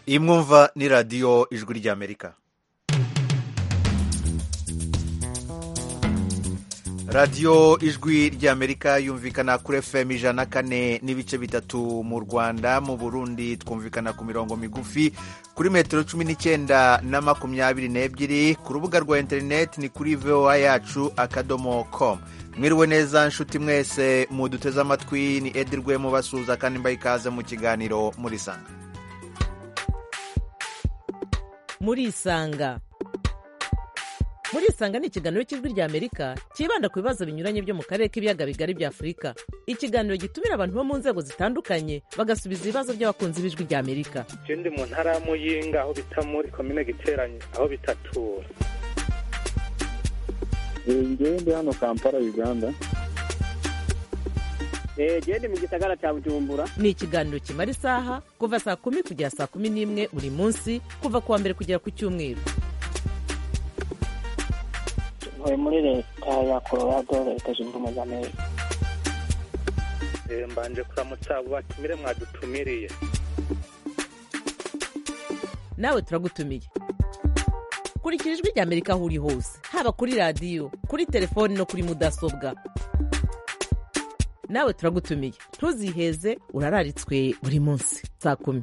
iyi mwumva ni radiyo ijwi ry'amerika radiyo ijwi ry'amerika yumvikana kuri fm ijana kane n'ibice bitatu mu rwanda mu burundi twumvikana ku mirongo migufi kuri metero cumi n'icyenda na makumyabiri n'ebyiri ku rubuga rwa interineti ni kuri voa yacu akadomo komu mwiriwe neza nshuti mwese muduteze amatwi ni edirwe mubasuhuza kandi mbaye ikaze mu kiganiro muri sanga murisanga murisanga ni ikiganiro cy'ijwi ry'amerika cyibanda ku bibazo binyuranye byo mu karere k'ibiyaga bigari bya afurika ikiganiro gitumira abantu bo mu nzego zitandukanye bagasubiza ibibazo by'abakunzi b'ijwi ry'amerika je ndi mu ntara ya muyinga aho bita muri komine giteranye aho bitatura ngewe ndi hano kampala uganda genda mu gisagara cya bujumbura ni ikiganiro kimara isaha kuva saa kumi kugera saa kumi n'imwe buri munsi kuva ku wa mbere kugera ku cyumweru ntuye muri leta ya colorado leta zunze ubumwe za amerika Eh, mbanje kuramutsa abo batumire mwadutumiriye nawe turagutumiye kurikira ijwi ry'amerika aho uri hose haba kuri radiyo kuri telefoni no kuri mudasobwa nawe turagutumiye ntuziheze urararitswe buri munsi saa kumi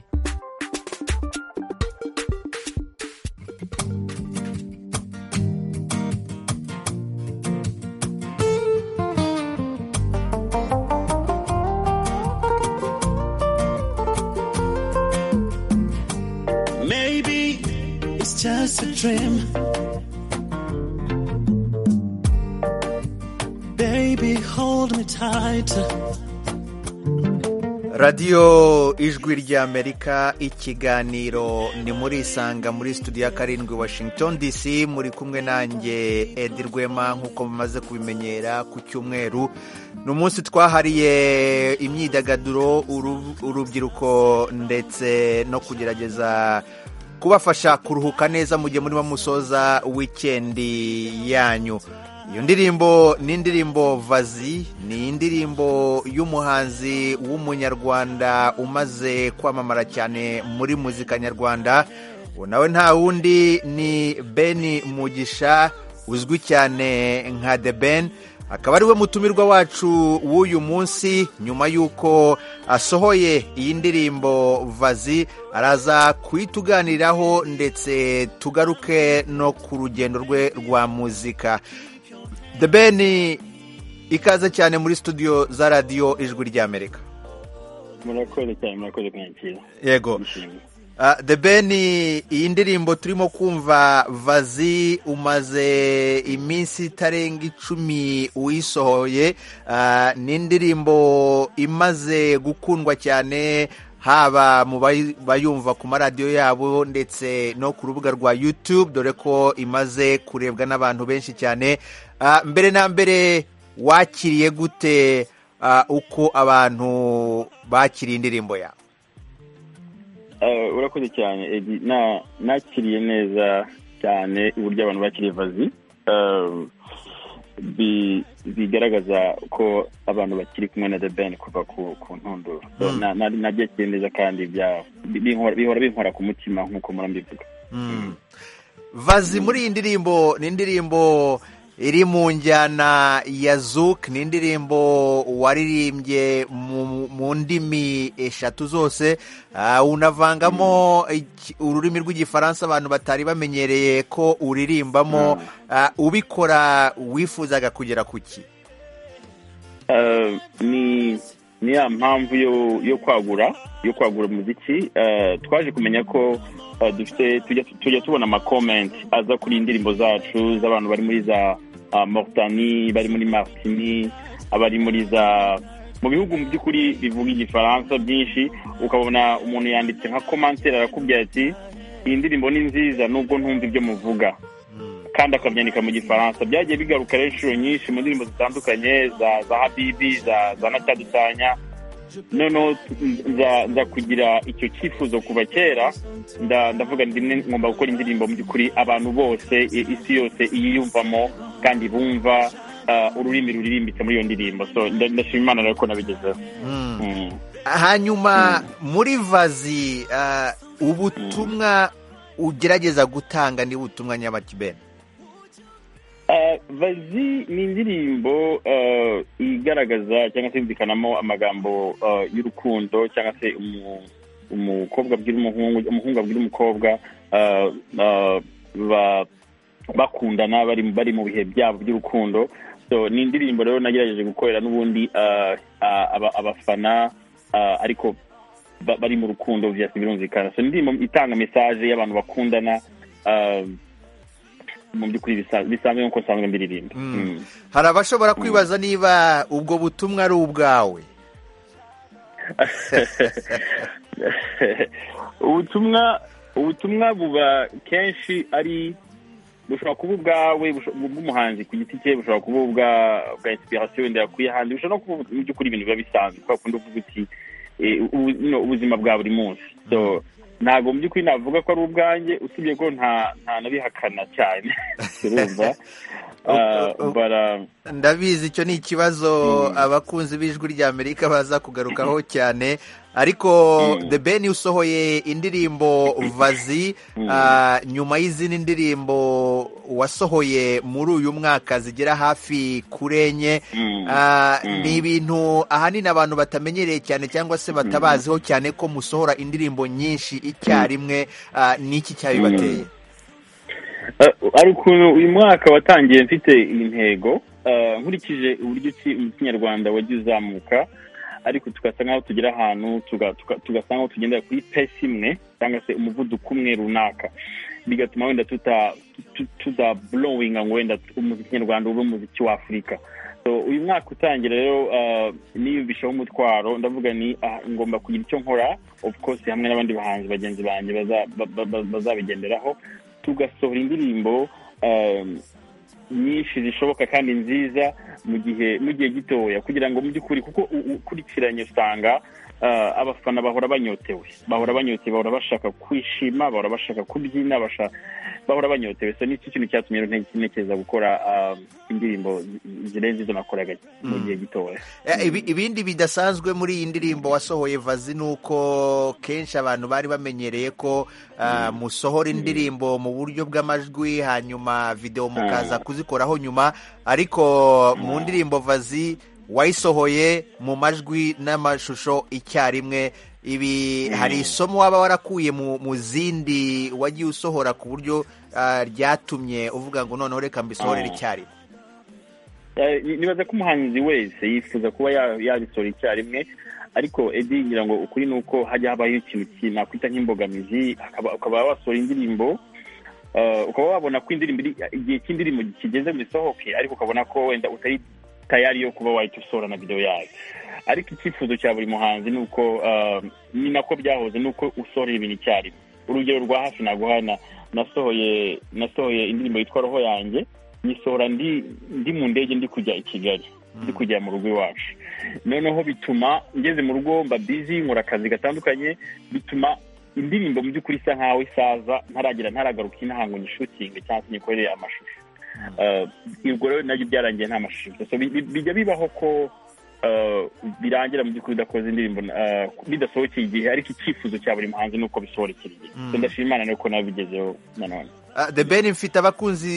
Maybe it's just a dream. Baby, hold me tighter. radiyo ijwi ry'amerika ikiganiro ni muri isanga muri studio ya karindwi washington dc muri kumwe nanjye edi rwema nk'uko mumaze kubimenyera ku cyumweru ni umunsi twahariye imyidagaduro uru- urubyiruko ndetse no kugerageza kubafasha kuruhuka neza mu gihe murimo musoza wikendi yanyu iyo ndirimbo ni indirimbo vazi ni indirimbo y'umuhanzi w'umunyarwanda umaze kwamamara cyane muri muzika nyarwanda uwo nawe nta wundi ni ben mugisha uzwi cyane nka the ben akaba ari we mutumirwa wacu w'uyu munsi nyuma y'uko asohoye iyi ndirimbo vazi araza kuyituganiraho ndetse tugaruke no ku rugendo rwe rwa muzika The Ben ikaze cyane muri studio za radiyo ijwi ry'Amerika. murakoze cyane murakoze kwakira Yego. Ndashimye. Uh, The Ben iyi ndirimbo turimo kumva Vazi umaze iminsi itarenga icumi uyisohoye uh, ni indirimbo imaze gukundwa cyane haba mu bayi- bayumva ku maradiyo yabo ndetse no ku rubuga rwa YouTube dore ko imaze kurebwa n'abantu benshi cyane Uh, mbere na mbere wakiriye gute uh, uko abantu bakiriye indirimbo yawe Eh, urakoze cyane Edi. Na- nakiriye neza cyane uburyo abantu bakiriye vazi Eh, bi- bigaragaza ko abantu bakiri kumwe na the ben kuva ku ku ntunduro So, Mm. na- na- nabyakiriye neza kandi bya- bi- binkora bihora binkora ku mutima nk'uko murambivuga vazi muri iyi ndirimbo ni indirimbo iri mu njyana ya zouk ni indirimbo waririmbye mu, mu ndimi eshatu zose Ah, unavangamo iki- ururimi rw'igifaransa abantu batari bamenyereye ko uririmbamo Ah, ubikora wifuzaga kugera ku ki Eh, ni ni ya mpamvu yo yo kwagura yo kwagura umuziki Eh, twaje kumenya ko eh, dufite tujya tujya tubona amakomenti aza kuri indirimbo zacu z'abantu bari muri za ah, mortani bari muri martini abari muri za mu bihugu mu by'ukuri bivuga igifaransa byinshi ukabona umuntu yanditse nka komantera arakubwira ati iyi ndirimbo ni nziza nubwo ntumva ibyo muvuga kandi akabyandika mu gifaransa byagiye bigaruka rero inshuro nyinshi mu ndirimbo zitandukanye za za habibi za za natadutanya noneho nza nza kugira icyo cyifuzo kuva kera nda- ndavuga ndi mwe ngomba gukora indirimbo mu by'ukuri abantu bose i- isi yose iyiyumvamo kandi bumva ah, ururimi ruririmbitse muri iyo ndirimbo so nda- ndashima imana rero ko nabigezeho Mm. Mm. hanyuma muri vazi ah, ubutumwa ugerageza gutanga ni ubutumwa nyabaki bene vazi ni indirimbo eh, igaragaza cyangwa se yumvikanamo amagambo eh, y'urukundo cyangwa se umu- umukobwa abwira umuhungu umuhungu abwira umukobwa eh, eh, ba- bakundana bari bari mu bihe byabo by'urukundo so ni indirimbo rero nagerageje gukorera n'ubundi eh, ah, aba- abafana ah, ariko ba- bari mu rukundo byose birumvikana so ni indirimbo itanga mesaje y'abantu bakundana ah, mu by'ukuri bisa- bisanzwe nk'uko nsanzwe mbiririmba Mm. hari abashobora kwibaza niba ubwo butumwa ari ubwawe ubutumwa ubutumwa buba kenshi ari bushobora kuba ubwawe busho- bw'umuhanzi ku giti cye bushobora kuba ubwa bwa inspiration wenda yakuye ahandi bushobora no kuba mu by'ukuri ibintu biba bisanzwe kubera kundi uvuga uti eh, ubu- no, ubuzima bwa buri munsi so ntabwo mu by'ukuri navuga ko ari ubwanjye usibye ko nta nta nabihakana cyane urumva Ah, but, ah, ndabizi icyo ni ikibazo abakunzi b'ijwi ry'amerika baza kugarukaho cyane ariko the ben usohoye indirimbo vazi ah, nyuma y'izindi ndirimbo wasohoye muri uyu mwaka zigera hafi kuri enye Mm. Ah, Mm. ni ibintu ahanini abantu batamenyereye cyane cyangwa se batabaziho cyane ko musohora indirimbo nyinshi icyarimwe ah, ni iki cyabibateye Uh, ari ukuntu uyu mwaka watangiye mfite intego uh, nkurikije uburyo ki- mu kinyarwanda wagiye uzamuka ariko tugasa nk'aho tugera ahantu tuga- tuga- tugasa nk'aho tugendera kuri pesi imwe cyangwa se umuvuduko umwe runaka bigatuma wenda tuta tu- tuzaburowinga ngo wenda umuziki nyarwanda ube umuziki w'afurika so uyu mwaka utangira rero uh, niyubishaho umutwaro ndavuga ni ah, ngomba kugira icyo nkora of course hamwe n'abandi bahanzi bagenzi banjye baza- ba- ba- ba- bazabigenderaho tugasohora indirimbo um, nyinshi zishoboka kandi nziza mu gihe mu gihe gitoya kugira ngo mu by'ukuri kuko u- u- ukurikiranye usanga uh, abafana bahora banyotewe bahora banyotewe bahora bashaka kwishima bahora bashaka kubyina basha- bahora banyotewe so nicyo kintu cyatumye rero nte- ntekereza gukora um, indirimbo zi- zirenze izo nakoraga mu gihe gitoya Eh, ibi- ibindi bidasanzwe muri iyi ndirimbo wasohoye vazi ni uko kenshi abantu bari bamenyereye ko ah, musohora indirimbo mu buryo bw'amajwi hanyuma videwo mukaza kuzikoraho nyuma ariko mu ndirimbo vazi wayisohoye mu majwi n'amashusho icyarimwe ibi hari isomo waba warakuye mu mu zindi wagiye usohora ku buryo ah, ryatumye uvuga ngo noneho reka mbisohorere icyarimwe Eh, ni- nibaza ko umuhanzi wese yifuza kuba ya- yabisohora icyarimwe ariko edi ngira ngo ukuri ni uko hajya habaho ikintu ki- nakwita nk'imbogamizi hakaba- ukaba wasohora indirimbo eh, ukaba wabona ko indirimbo iri- igihe cy'indirimbo kigeze ngo isohoke ariko ukabona ko wenda utari tayari yo kuba wahita usohora na videwo yayo ariko icyifuzo cya buri muhanzi ni uko eh, ni nako byahoze ni uko usohora ibintu icyarimwe urugero rwa hafi naguha na- nasohoye nasohoye indirimbo yitwa roho yanjye nyisohora ndi ndi mu ndege ndi kujya i kigali ndi kujya mu rugo iwacu noneho bituma ngeze mu rugo mba bizi nkora akazi gatandukanye bituma indirimbo mu by'ukuri isa nk'aho isaza ntaragira ntaragaruka inahango nyishutinge cyangwa se nyikorere amashusho Eh, ubwo rero nabyo byarangiye nta mashusho gusa. So, bi- bi- bijya bibaho ko eh, birangira mu by'ukuri udakoze indirimbo eh, bidasohokeye igihe ariko icyifuzo cya buri muhanzi ni uko bisohokera igihe So, ndashima imana nuko nabigezeho nanone Ah, The Ben mfite abakunzi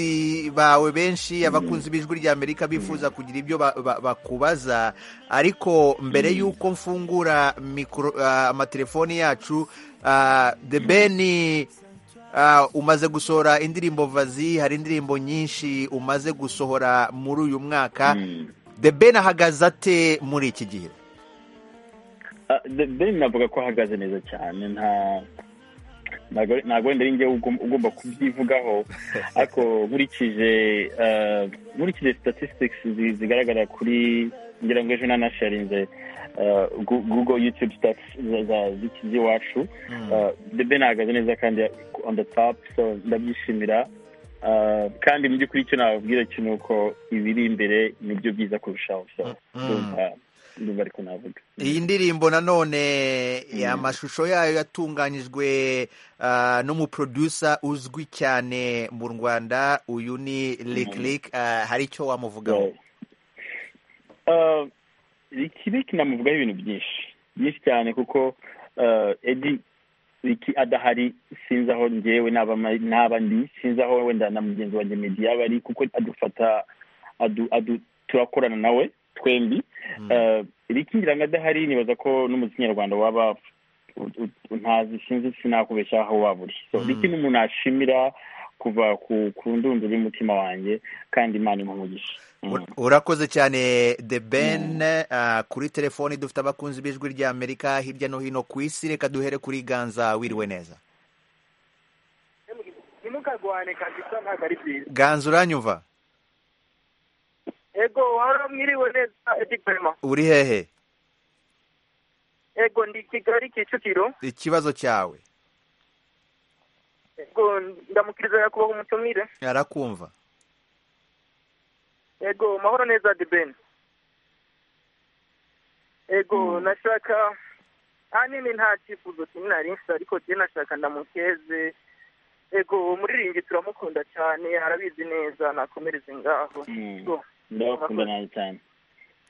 bawe benshi abakunzi b'ijwi ry'Amerika bifuza kugira ibyo ba- ba- bakubaza ariko mbere y'uko mfungura mikoro- ah, amatelefoni yacu ah, The Ben ah, umaze gusohora indirimbo vazi hari indirimbo nyinshi umaze gusohora muri uyu mwaka Mm. The Ben ahagaze ate muri iki gihe Ah, The Ben navuga ko ahagaze neza cyane nta ntago ntago wenda ari njye ugom- ugomba kubyivugaho ariko nkurikije ah, nkurikije statistics zi- zigaragara kuri ngira ngo ejo nanasharinze ah, Gu- google youtube stats za- za- z'iki- z'iwacu Ah, The Ben ahagaze neza kandi on the top so ndabyishimira Ah, kandi mu by'ukuri icyo nababwira cyo ni uko ibiri imbere nibyo byiza kurushaho so ndumva ndumva ariko navuga iyi ndirimbo nanone amashusho yayo yatunganyijwe ah, n'umuproducer uzwi cyane mu rwanda uyu ni Lick Lick ah, hari icyo wamuvugaho Eh, Lick Lick namuvugaho ibintu byinshi byinshi cyane kuko eh, Eddie iki adahari sinzi aho ngewe n'aba n'aba ndi sinzi aho wenda na mugenzi wanjye medi yaba ari kuko adufata adu- adu- turakorana nawe twembi Eh, rikingira ngo adahari nibaza ko n'umuziki nyarwanda waba u- u- ntazi sinzi sinakubeshya aho waba uri so riki ni umuntu ashimira kuva ku ku ndunduro y'umutima wanjye kandi imana imuha umugisha Mm. Ur- urakoze cyane the ben ah, kuri telefoni dufite abakunzi b'ijwi ry'amerika hirya no hino ku isi reka duhere kuri ganza wiriwe neza ntimukagwane kabisa ntabwo ari byiza ganza uranyumva ego waba mwiriwe neza edikwema uri hehe ego ndi kigali kicukiro ikibazo cyawe ego ndamukiriza nyakubahwa umutumire arakumva ego mahoro neza debeni ego nashaka ahanini nta cyifuzo kinini nari mfite ariko jye nashaka ndamukeze ego umuririmbyi turamukunda cyane arabizi neza nakomereze ngaho Mm. Go. ndabakunda nawe cyane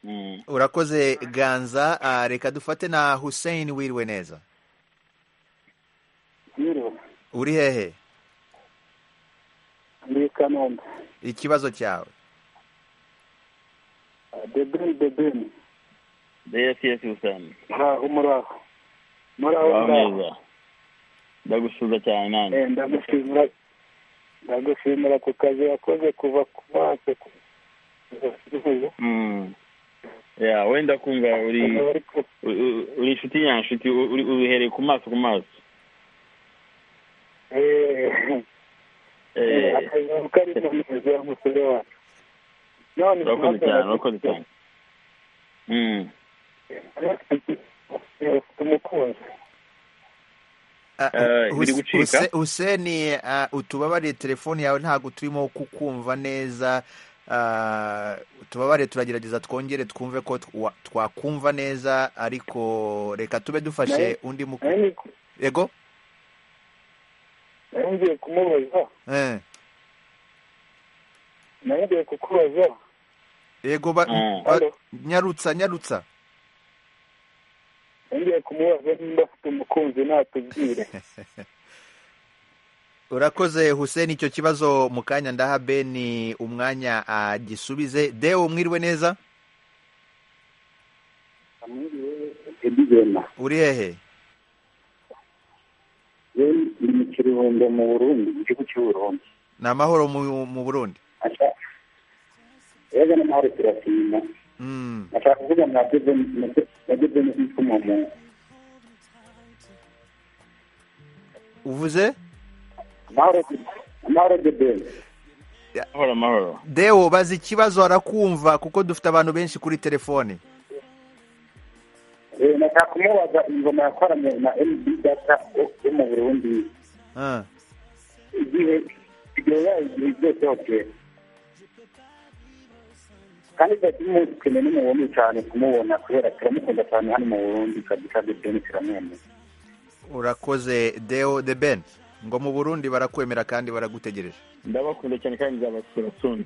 Mm. urakoze ganza ah, reka dufate na hussein wiriwe neza Yiriwe. uri hehe Ni Kanombe. ikibazo cyawe Debeni, Debeni. yesi yesi usani Muraho, muraho. Muraho, Waho muraho. neza ndagusuza cyane nanjye Eh, Ndagushimira. Ndagushimira ku kazi wakoze kuva ku maso. Mm. Yeah, wenda kumva uri u- u- uri inshuti nyanshuti u- uri- ubihereye ku maso ku maso Eh, akazi kari mu mizi y'umusore wacu none urakoze cyane urakoze cyane Mm. ufite umukunzi Ah, Eh, Hus- biri gucika. Huse- hussein ah, utubabarire telefoni yawe ntabwo turimo kukumva neza Ah, utubabarire turagerageza twongere twumve ko twa- twakumva neza ariko reka tube dufashe Naye- undi mu nari ego nari ngiye kumubaza Eh, nari ngiye kukubaza ego ba- Mm. ba- Hello. nyarutsa nyarutsa nari ngiye kumubaza nimba afite umukunzi natubwire urakoze hussein icyo kibazo mu kanya ndaha beni umwanya agisubize dewo mwiriwe neza edizena uri hehe ni mu kirundo mu burundi mu gihugu cy'u burundi ni amahoro mu mu burundi yaga n'amahoro turashima Mm. nashaka kuvuga na debeni na debeni witwa umuntu uvuze amahoro amahoro debeni amahoro amahoro dewo bazi ikibazo arakumva kuko dufite abantu benshi kuri telefoni Eh, nashaka kumubaza ingoma yakoranye na mb data yo mu burundi Ah. igihe igihe yayigihe byose hose kandi byatuma dukeneye n'umubundi cyane kumubona kubera turamukunda cyane hano mu burundi kabisa debeni turamwemeye urakoze deo de ben ngo mu burundi barakwemera kandi baragutegereje ndabakunda cyane kandi nzabasura soon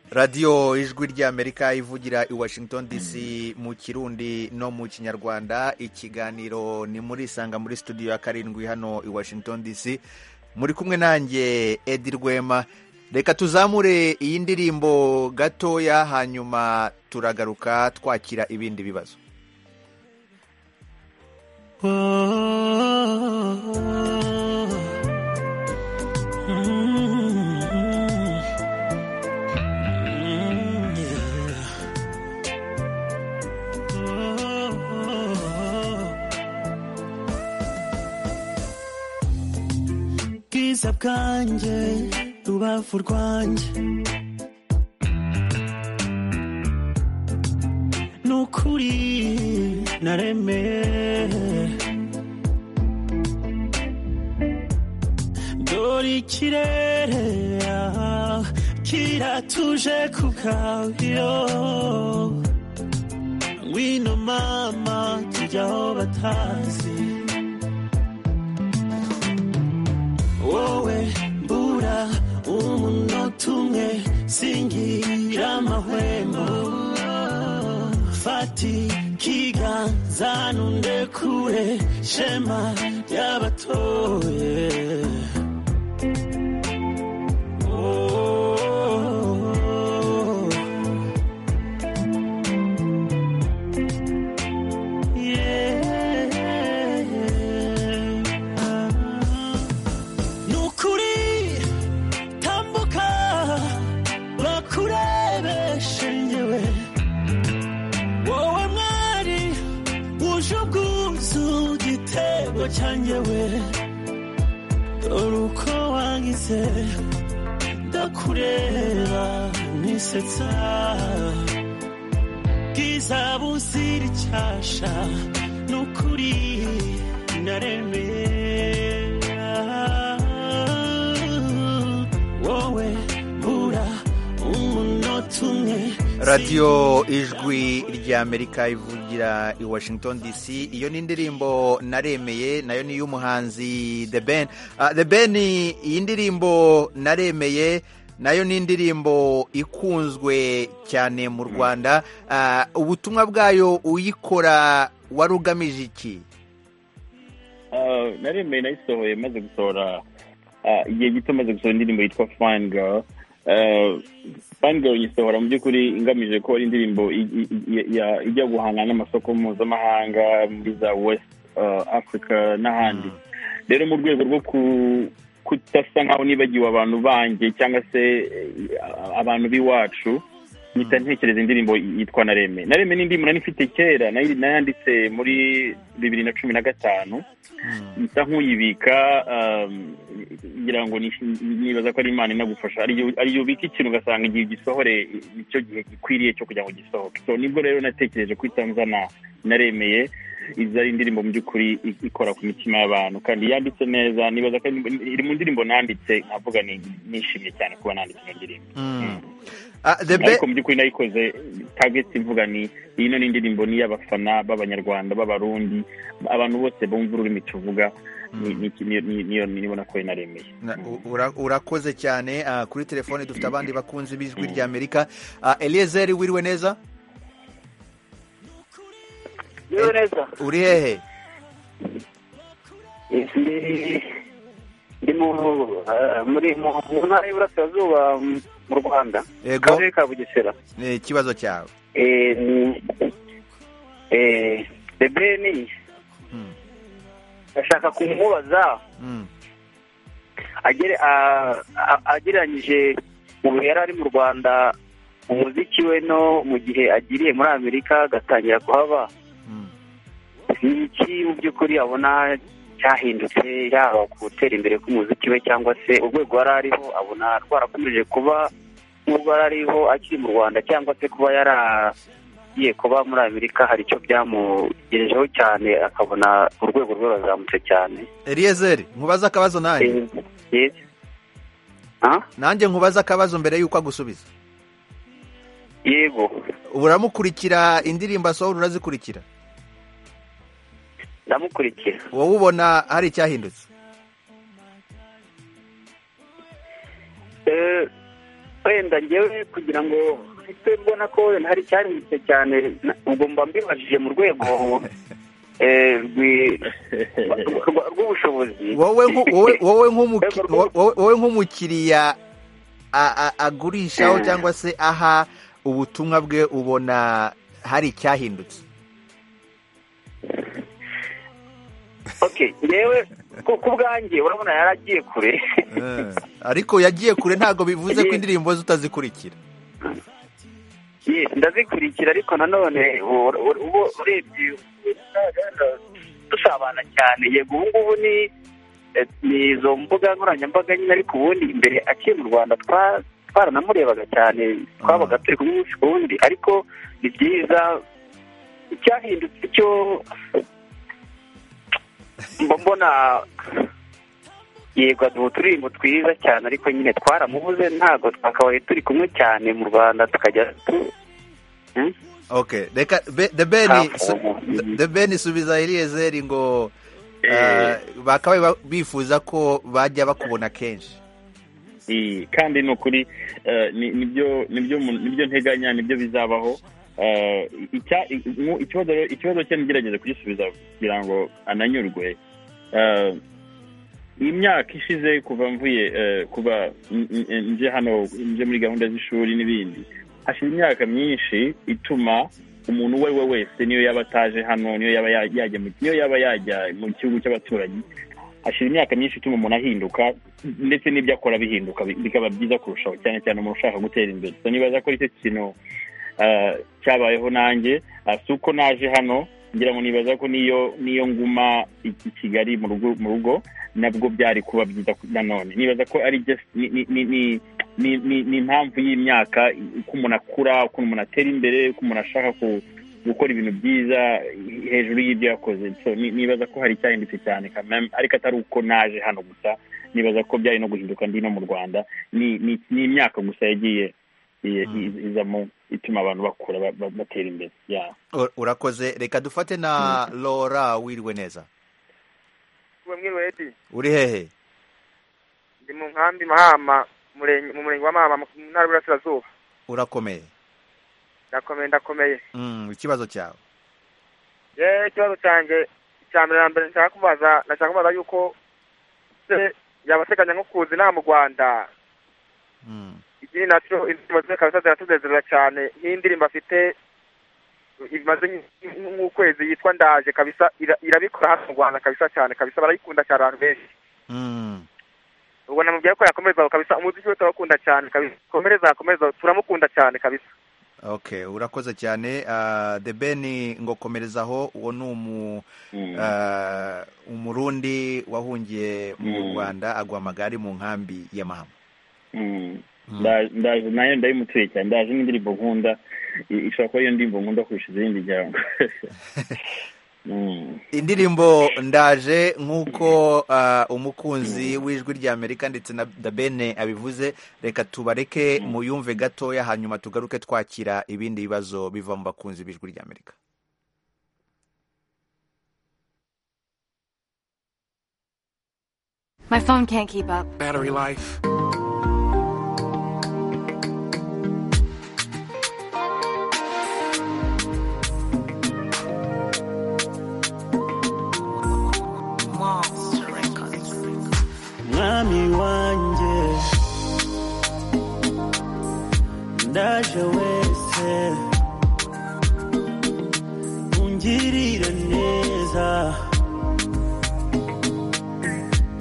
radiyo ijwi ry'amerika ivugira i washington dc mu kirundi no mu kinyarwanda ikiganiro ni muri isanga muri studio ya karindwi hano i washington dc muri kumwe nanjye edi rwema reka tuzamure iyi ndirimbo gatoya hanyuma turagaruka twakira ibindi bibazo bwiza bwanjye rubavu rwanjye nukuri naremeye dore ikirere ah, kiratuje ku kabuyo ngwino mama tujya aho batazi wowe mbura umunota umwe singira amahwemo fata ati kiganza nundekure shema ry'abatoye Oh. Yeah. nukuri tambuka bakurebeshe njyewe wowe mwari wuje ubwuzu igitego cyanjyewe dore uko wangize ndakureba nisetsa bwiza buzira icyasha nukuri naremera wowe bura umunota umwe radiyo ijwi ry'amerika ivugira i washington dc iyo ni indirimbo naremeye nayo ni iy'umuhanzi the ben Ah, the ben iyi ndirimbo naremeye nayo ni indirimbo ikunzwe cyane mu rwanda Ah, ubutumwa bwayo uyikora wari ugamije iki Uh, naremeye nayisohoye maze gusohora uh, igihe gito maze gusohora indirimbo yitwa fine girl Uh, fine girl nyisohora mu by'ukuri ingamije ko ari indirimbo i- i- i- ya- ijya guhangana n'amasoko mpuzamahanga muri za west uh, africa n'ahandi rero mu rwego rwo ku- kudasa nkaho nibagiwe abantu banjye cyangwa se eh, abantu b'iwacu mpita ntekereza indirimbo yitwa nareme nareme ni indirimbo nari mfite kera nayi- nayanditse muri bibiri na cumi na gatanu nsa nk'uyibika um, ngira ngo nish- nibaza ko ari imana inagufasha ariyo ariyo ubika ikintu ugasanga igihe ugisohore nicyo gihe gikwiriye cyo kugira ngo gisohoke so nibwo rero natekereje kwita nzana naremeye izi ari indirimbo mu by'ukuri i- ikora ku mitima y'abantu kandi yanditse neza nibaza ko ari- iri mu ndirimbo nanditse nkavuga ni- nishimye cyane kuba nanditse iyo ndirimbo Mm. Ah, the ben ariko mu by'ukuri nayikoze target mvuga ni ino ni indirimbo ni iy'abafana b'abanyarwanda b'abarundi abantu bose bumva ururimi tuvuga ni- ni- ni- ni- niyo nibona ko naremeye Na- u- ura- urakoze cyane Ah, kuri telefone dufite abandi bakunzi b'ijwi ry'amerika Ah, eliezer wiriwe neza Yewe neza. uri hehe Ndi- Ndi mu eh, muri mu mu ntara y'Iburasirazuba mm, mu Rwanda. yego Akarere ka Bugesera. ni ikibazo cyawe Eh, ni- eh, The Ben Mm. ndashaka kumubaza Mm. agere a- a- agereranyije ubu yari ari mu Rwanda umuziki we no mu gihe agiriye muri Amerika agatangira kuhaba Mm. ni iki mu by'ukuri abona cyahindutse yaba ku gutera imbere k'umuziki we cyangwa se urwego yari ariho abona rwarakomeje kuba nk'urwo yari ariho akiri mu rwanda cyangwa se kuba yaragiye kuba muri amerika hari icyo byamugejejeho cyane akabona urwego rwe rurazamutse cyane eliezer nkubaze akabazo nanjye Eh, yes. Ah? nanjye nkubaze akabazo mbere y'uko agusubiza yego uramukurikira indirimbo asohora urazikurikira ndamukurikira wowe ubona hari icyahindutse Eh, wenda ngewe kugira ngo mpite mbona ko wenda hari icyahindutse cyane na- ubwo mba mbibajije mu rwego eh, rwi- rwa- rw'ubushobozi wowe nku- wowe- wowe nk'umuki- Rwego wo- wo- wowe nk'umukiriya a- a- agurishaho Mm. cyangwa se aha ubutumwa bwe ubona hari icyahindutse okay ngewe ku ku bwanjye urabona yari agiye kure Eh, ariko yagiye kure ntabwo bivuze ko indirimbo ze utazikurikira Yes, ndazikurikira ariko nanone u- u- ubu urebye dusabana cyane yego ubu ngubu ni eh, ni izo mbuga nkoranyambaga nyine ariko ubundi imbere akiri mu rwanda twa- twaranamurebaga cyane twabaga turi kumwe umunsi ku wundi ariko ni byiza icyahindutse cyo mba mbona yego aduha uturirimbo twiza cyane ariko nyine twaramubuze ntabwo twakabaye turi kumwe cyane mu rwanda tukajya tu- Hmm? okay reka Be- the ben Hafu. su- the ben subiza eliyezeri ngo Eh. ah, bakabaye ba- bifuza ko bajya bakubona kenshi I- kandi ni ukuri eh, ni- nibyo nibyo mu- nibyo nteganya nibyo bizabaho Eh, icya- mu- ikibazo rero- ikibazo cye ngerageza kugisubiza kugira ngo ananyurwe Eh, imyaka ishize kuva mvuye eh, kuva n- n- nje hano nje muri gahunda z'ishuri n'ibindi hashize imyaka myinshi ituma umuntu uwo ari we wese niyo yaba ataje hano niyo yaba ya- yajya mu- niyo yaba yajya mu gihugu cy'abaturanyi hashize imyaka myinshi ituma umuntu ahinduka ndetse n'ibyo akora bihinduka bi- bikaba byiza kurushaho cyane cyane umuntu ushaka gutera imbere so niba azakora icyo kintu ah, cyabayeho nanjye ah, si uko naje hano ngira ngo nibaza ko niyo niyo nguma i i kigali mu rugo mu rugo nabwo byari kuba byiza ku- nanone nibaza ko ari just ni- ni- ni- ni- ni- ni- ni impamvu y'imyaka i- uko umuntu akura ukuntu umuntu atera imbere uko umuntu ashaka ku- gukora ibintu byiza i- hejuru y'ibyo yakoze so ni- nibaza ko hari icyahindutse cyane kameme ariko atari uko naje hano gusa nibaza ko byari no guhinduka ndi no mu rwanda ni ni- ni imyaka gusa yagiye i- i- izamo ituma abantu bakura ba- ba- batera imbere yeah. Ur- urakoze reka dufate na lora wiriwe neza we mwirweti uri hehe ndi mu nkambi mahama umurenge- mu murenge wa mahama mu ntara y'uburasirazuba urakomeye ndakomeye ndakomeye Mm, ikibazo cyawe yewe ikibazo cyanjye icya mbere na mbere nshaka kubaza nashaka kubaza yuko se yaba ateganya nko kuza inaha mu rwanda Mm. ikindi nacyo indirimbo ze kabisa ziratunezeza cyane nk'indirimbo afite imaze nk'i- nk'ukwezi yitwa ndaje kabisa ira- irabikora hano mu rwanda kabisa cyane kabisa barayikunda cyane abantu benshi Mm. ubwo namubwiye ko yakomereza aho kabisa umuziki we turawukunda cyane kabisa komereza akomeza turamukunda cyane kabisa okay urakoze cyane Ah, the ben ngo komereza aho uwo ni umu Mm. ah, umurundi wahungiye mu Mm. rwanda agwa amagare mu nkambi ya mahama Mm. Mm. Nda- ndaje nayo ndayimutuye cyane ndaje n'indirimbo nkunda I- ishobora kuba iyo ndirimbo nkunda kurusha izindi ngira ngo Mm. indirimbo ndaje nk'uko ah, umukunzi w'ijwi ry'amerika ndetse na dabene abivuze reka tubareke mu yumve gatoya hanyuma tugaruke twakira ibindi bibazo biva mu bakunzi b'ijwi ry'amerika My phone can't keep up. Battery life. mwami wanjye ndaje wese ungirire neza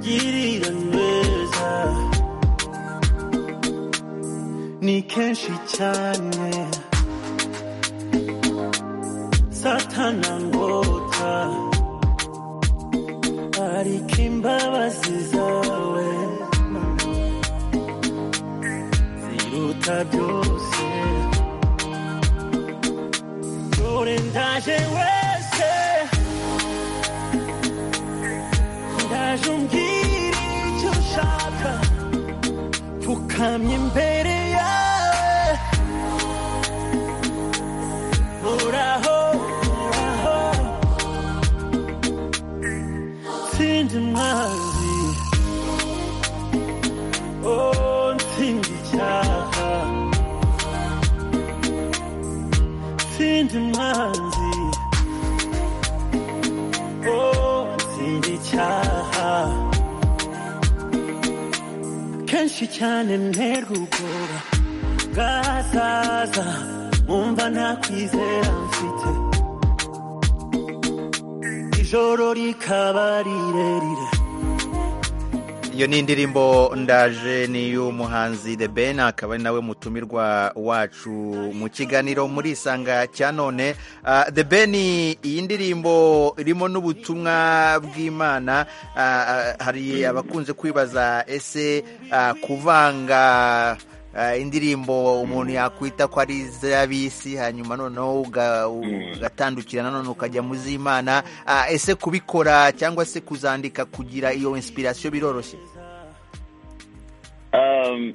girira neza ni kenshi cyane satana ngota ariko imbabazi zawe ziruta byose dore ndaje wese ndaje umbwira icyo ushaka pfukamye imbere yawe uraho uraho ntsinze umwanzi oh ntsinze icyaha ntsinze umwanzi oh ntsinze icyaha kenshi cyane nterwa ubwoba bwazaza nkumva nta kwizera mfite ijoro rikaba rirerire iyo ni indirimbo ndaje ni iy'umuhanzi the ben akaba ari nawe mutumirwa wacu mu kiganiro muri isanga cya none Ah, the ben iyi ndirimbo irimo n'ubutumwa bw'imana Ah, ah, hari abakunze kwibaza ese ah, kuvanga ah, indirimbo umuntu yakwita ko ari iz'ab'isi hanyuma noneho uga- ugatandukira nanone ukajya mu z'imana Ah, ese kubikora cyangwa se kuzandika kugira iyo inspiration biroroshye Um,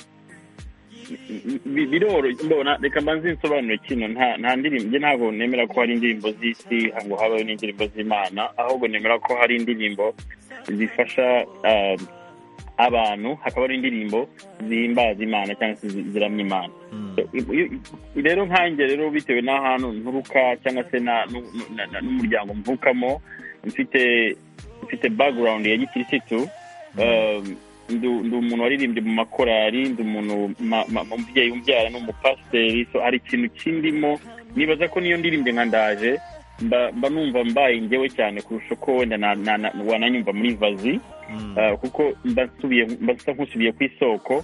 bi- bi- biroroshye mbona reka mbanze nsobanure kino nta nta ndirimbo njye ntabwo nemera ko hari indirimbo z'isi ngo habaho n'indirimbo z'imana ahubwo nemera ko hari indirimbo zifasha um, abantu hakaba hari indirimbo zihimbaza imana cyangwa se zi- ziramya imana Iyo- iyo- rero nkanjye rero bitewe n'ahantu nturuka cyangwa se na- nu- nu- na- na- n'umuryango mvukamo mfite mfite background ya gikirisitu Um, ndu- ndi umuntu waririmbye mu makorari ndi umuntu ma- ma- umubyeyi umbyara ni umupasiteri so hari ikintu kindimo nibaza ko niyo ndirimbye nka ndaje mba mba numva mbaye ngewe cyane kurusha uko wenda na- na- na- wananyumva muri vazi Uh, kuko mba nsubiye- mba nsa nk'usubiye ku isoko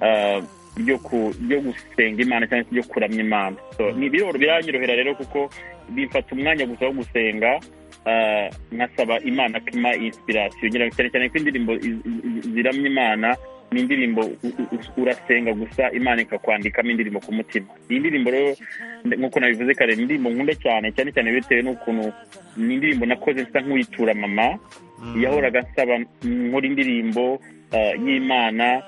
uh, ryo ku- ryo gusenga imana cyangwa se ryo kuramya imana so ni biroro biranyorohera rero kuko bimfata umwanya gusa wo gusenga uh, nkasaba imana ko ima inspiration ngira ngo cyane cyane ko indirimbo iz- iz- ziramya imana ni indirimbo u- u- u- urasenga gusa imana ikakwandikamo indirimbo ku mutima iyi ndirimbo rero nde- nk'uko nabivuze kare ni indirimbo nkunda cyane cyane cyane bitewe n'ukuntu ni indirimbo nakoze nsa nk'uyitura mama yahoraga nsaba nkora indirimbo uh, y'imana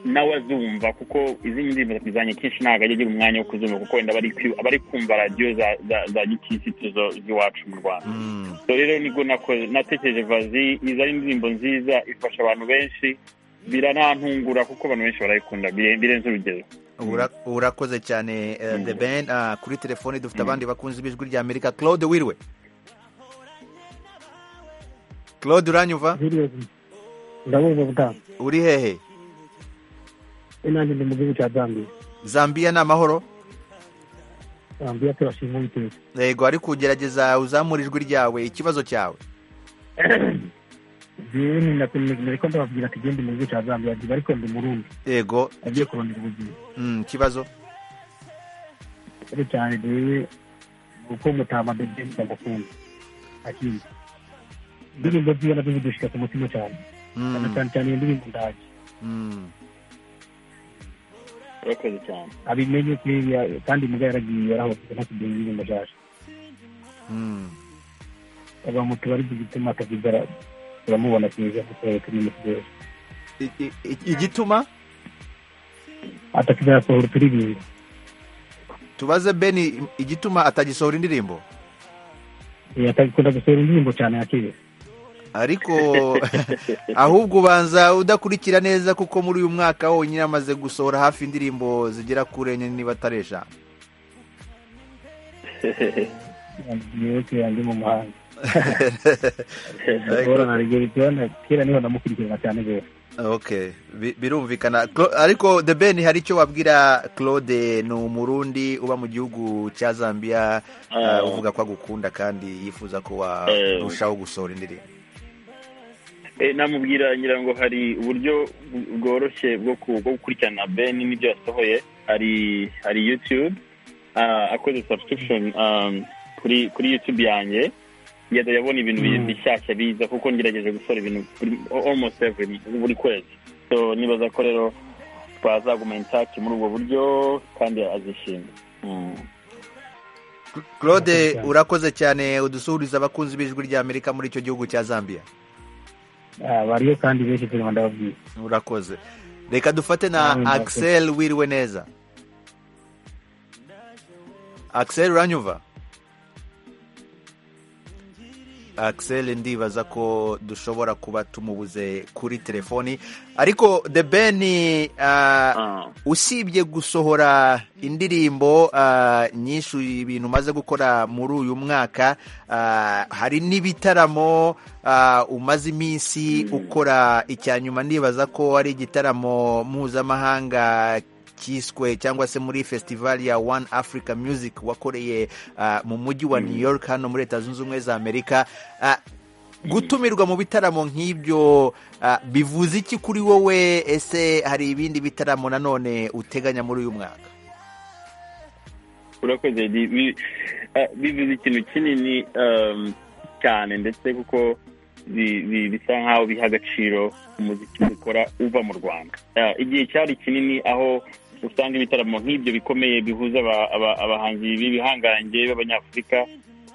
nawe azumva kuko izindi ndirimbo zanjye kenshi ntabwo ajya agira umwanya wo kuzumva kuko wenda aba ari kwi- aba ari kumva radiyo za- za- za gikirisitu zo- z'iwacu mu rwanda so rero nibwo nako- natekereje vazi iza ari indirimbo nziza ifasha abantu benshi biranantungura kuko abantu benshi barayikunda bire- birenze urugero Ura- urakoze cyane eh, the ben Ah, kuri telefone dufite abandi bakunze b'ijwi rya amerika claude wirwe claude uranyumva ndabumva butaha uri hehe nanjye ndi mu gihugu cya zambiya zambiya ni amahoro zambiya turashima ubuteza yego ari kugerageza uzamura ijwi ryawe ikibazo cyawe jewe nariko ndababwira ati gende mu gihugu cya zambiya nziba ariko ndi murundi yego agiye kurondera ubuzima Mm, ikibazo cyane cyane jewe uko mutama bebe ndagukunda akindi indirimbo ziwe nazo zidushika ku mutima cyane cyane cyane cyane iyo ndirimbo ndaje Mm. urakoze cyane abimenye kuriya kandi muga yaragiye yarahoze ntakidinga indirimbo nshyashya Mm. abantu tubaribyo gituma atavugara turamubona keza dukorera turi mu kigali I- i- i- igituma atakizasohora turi ibintu tubaze beni igituma atagisohora indirimbo atakunda gusohora indirimbo cyane yakire ariko ahubwo ubanza udakurikira neza kuko muri uyu mwaka wonyine amaze gusohora hafi indirimbo zigera kuri enye niba atari eshanu mwibuke yanjye mu muhanda guhorana rigera kera niho namukurikirana cyane rwose okay bi- birumvikana Cla- ariko the ben hari icyo wabwira claude ni umurundi uba mu gihugu cya zambia Ah. uh, uvuga ko agukunda kandi yifuza ko Eh. warushaho gusohora indirimbo Eh, namubwira ngira ngo hari uburyo bw- bworoshye bwo ku- bwo gukurikirana ben n'ibyo yasohoye hari hari youtube ah, akoze subscription um, kuri kuri youtube yanjye yajya yabona ibintu bi- bishyashya biza kuko ngerageje gusora ibintu kuri- almost every buri kwezi so nibaza ko rero twazaguma in touch muri ubwo buryo kandi azishima Mm. claude urakoze cyane udusuhuriza abakunzi b'ijwi rya amerika muri icyo gihugu cya zambia Ah, bariyo kandi benshi turimo ndababwira urakoze reka dufate na Mm, axel wiriwe neza axel uranyumva axel ndibaza ko dushobora kuba tumubuze kuri telefoni ariko the ben uh, Ah. usibye gusohora indirimbo ah, nyinshi ibintu umaze gukora muri uyu mwaka ah, hari n'ibitaramo ah, umaze iminsi ukora icya nyuma ndibaza ko ari igitaramo mpuzamahanga cyiswe cyangwa se muri festivali ya One Africa Music wakoreye ah, mu mujyi wa New York hano muri Leta Zunze Ubumwe za Amerika Ah, gutumirwa mu bitaramo nk'ibyo ah, bivuze iki kuri wowe ese hari ibindi bitaramo nanone uteganya muri uyu mwaka urakoze Di- bi- eh, bivuze ikintu kinini um, cyane ndetse kuko bi- bi- bisa nk'aho biha agaciro umuziki dukora uva mu rwanda Eh, igihe cyari kinini aho usanga ibitaramo nk'ibyo bikomeye bihuza aba- aba- abahanzi b'ibihangange b'abanyafurika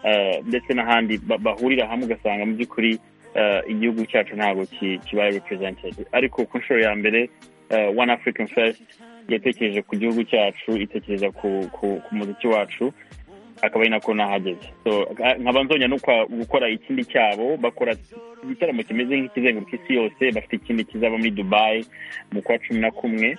eh, ndetse n'ahandi ba- bahurira hamwe ugasanga mu by'ukuri eh, igihugu cyacu ntabwo ki- kibaye represented ariko ku nshuro ya mbere eh, one african fest yatekereje ku gihugu cyacu itekereza ku, ku, ku muziki wacu akaba ari nako nahageze So, nka- nkaba nzonya no kwa- gukora ikindi cyabo bakora igitaramo kimeze nk'ikizenguruka isi yose bafite ikindi kizaba muri dubayi mu kwa cumi na kumwe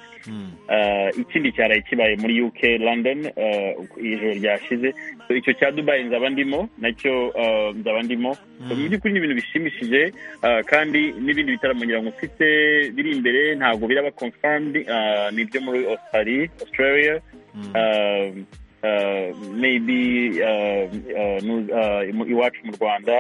Eh, ikindi cyaraye kibaye muri uk london eh, ijoro ryashize So, icyo cya dubayi nzaba ndimo nacyo eh, nzaba ndimo So, mu by'ukuri ni ibintu bishimishije eh, kandi n'ibindi bitaramo ngira ngo mfite biri imbere ntabwo biraba confirmed eh, ni ibyo muri australia australia Eh, eh, maybe eh, eh, nu- eh, mu- iwacu mu rwanda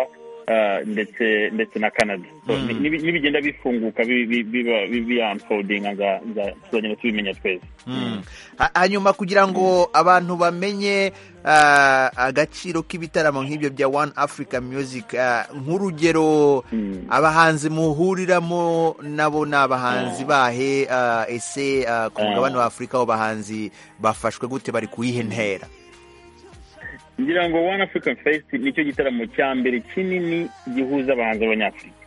eh, ndetse ndetse na canada So, Mm. ni- nibi- nibigendabi bifunguka bi- bi- biba biyanfodinga tuzagenda tubimenya twese Mm. Ha- hanyuma kugira ngo abantu bamenye ah, agaciro k'ibitaramo nk'ibyo bya One Africa Music ah, nk'urugero abahanzi muhuriramo nabo ni abahanzi bahe ah, ese ah, ku mugabane wa Afurika abo bahanzi bafashwe gute bari kuyihe ntera ngira ngo one african fest nicyo gitaramo cya mbere kinini gihuza abahanzi b'abanyafurika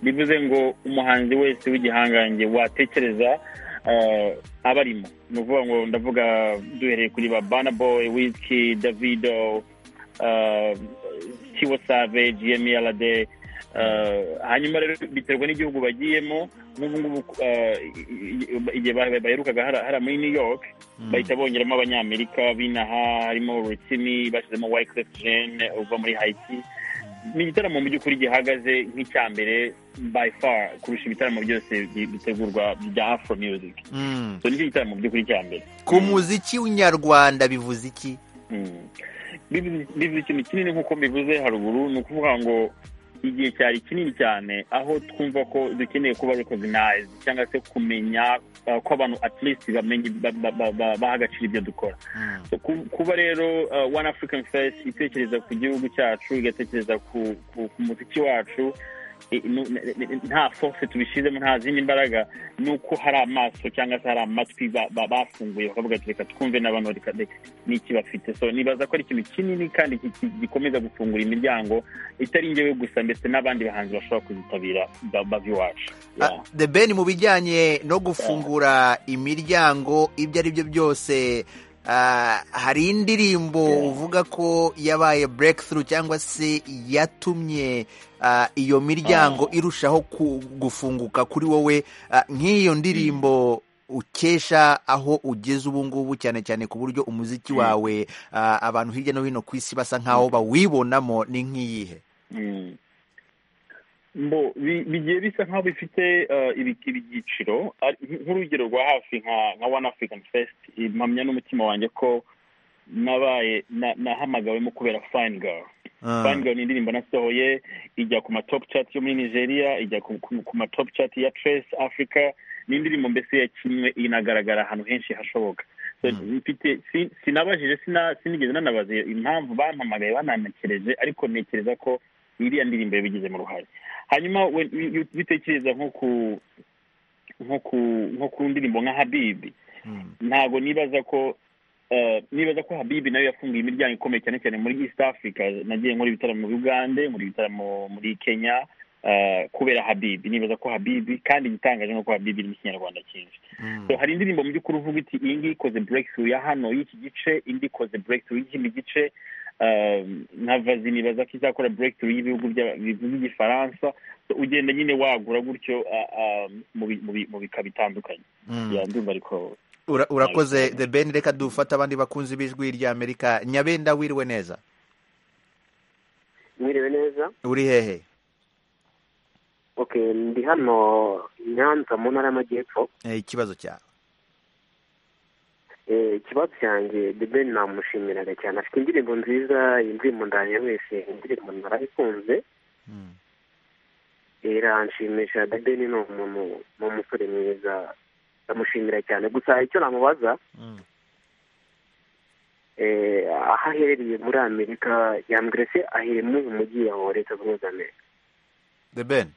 bivuze ngo umuhanzi wese w'igihangange watekereza eh, aba arimo ni ukuvuga ngo ndavuga duhereye kuri ba bana boy wizki davido eh, tiwo savage yemi alade eh, hanyuma rero biterwa n'igihugu bagiyemo nk'ubu ngubu eh, igihe ba- baherukaga hara- hara muri new york bahita bongeramo abanyamerika b'inaha harimo rutsimi bashyizemo wyclef jean uva muri haiti ni igitaramo mu by'ukuri gihagaze nk'icya mbere by far kurusha ibitaramo byose bi- bitegurwa bya afro music Mm. so nicyo gitaramo mu by'ukuri cya mbere ku muziki w'inyarwanda bivuze iki Mm. Bivuze bivuze ikintu kinini nk'uko mbivuze haruguru ni ukuvuga ngo igihe cyari kinini cyane aho twumva ko dukeneye kuba recognize cyangwa se kumenya uh, ko abantu at least bamenye ba- ba- ba- ba- baha agaciro ibyo dukora So, ku- kuba rero uh, one african fest itekereza ku gihugu cyacu igatekereza ku ku- ku muziki wacu i- nu- n- n- nta force tubishyizemo nta zindi mbaraga ni uko hari amaso cyangwa se hari amatwi ba- ba- bafunguye bakavuga ati reka twumve n'abantu reka reka n'iki bafite so nibaza ko ari ikintu kinini kandi ki- ki- gikomeza gufungura imiryango itari njyewe gusa ndetse n'abandi bahanzi bashobora kuzitabira ba- bava iwacu Ah, the ben mu bijyanye no gufungura imiryango ibyo ari byo byose ah, hari indirimbo uvuga ko yabaye breakthrough cyangwa se yatumye ah, iyo miryango irushaho ku- gufunguka kuri wowe Ah, nk'iyo ndirimbo ukesha aho ugeze ubu ngubu cyane cyane ku buryo umuziki wawe ah, abantu hirya no hino ku isi basa nk'aho bawibonamo ni nk'iyihe Mm. Mbo, bi- bigiye bisa nk'aho bifite eh, ibi- ibyiciro ari- nk'urugero rwa hafi nka nka one african fest impamya n'umutima wanjye ko nabaye na- nahamagawemo kubera fine girl fine girl ni indirimbo nasohoye ijya ku ma top chat yo muri nigeria ijya ku, ku, ku ma top chat ya trace africa ni indirimbo mbese yakinwe inagaragara ahantu henshi hashoboka So, mfite si- sinabajije sina- sinigeze nanabaza iyo- impamvu bampamagaye bananakereje ariko ntekereza ko iriya ndirimbo yabigizemo uruhare hanyuma we- iyo ubitekereza nko ku nko ku nko ku ndirimbo nka habibi ntabwo nibaza ko eh, nibaza ko habibi nayo yafunguye imiryango ikomeye cyane cyane muri east africa nagiye nkora ibitaramo muri ugande nkora ibitaramo muri kenya eh, kubera habibi nibaza ko habibi kandi igitangaje ni uko habibi irimo ikinyarwanda cyinshi so hari indirimbo mu by'ukuri uvuga iti iyi ngiyi ikoze breakthrough ya hano y'iki gice indi ikoze breakthrough y'ikindi gice eh, nka vazi nibaza ko izakora breakthrough y'ibihugu bya- bivuga igifaransa So, ugenda nyine wagura gutyo ah, ah, mu bi- mu bi- mu bika bitandukanye Mm. Ya, ndumva ariko Ura- urakoze the ben reka dufate abandi bakunzi b'ijwi rya amerika nyabenda wiriwe neza mwiriwe neza uri hehe ok ndi hano nyanza mu ntara y'amajyepfo Eh, ikibazo cyawe Eh, ikibazo cyanjye the ben namushimiraga cyane afite indirimbo nziza indirimbo ndaye wese indirimbo narayikunze iranshimisha the ben ni umuntu ni umusore mwiza ndamushimira cyane gusa icyo namubaza eh, aho aherereye muri amerika yambwira se aherereye muri uyu mujyi wa leta zunze ubumwe za amerika the ben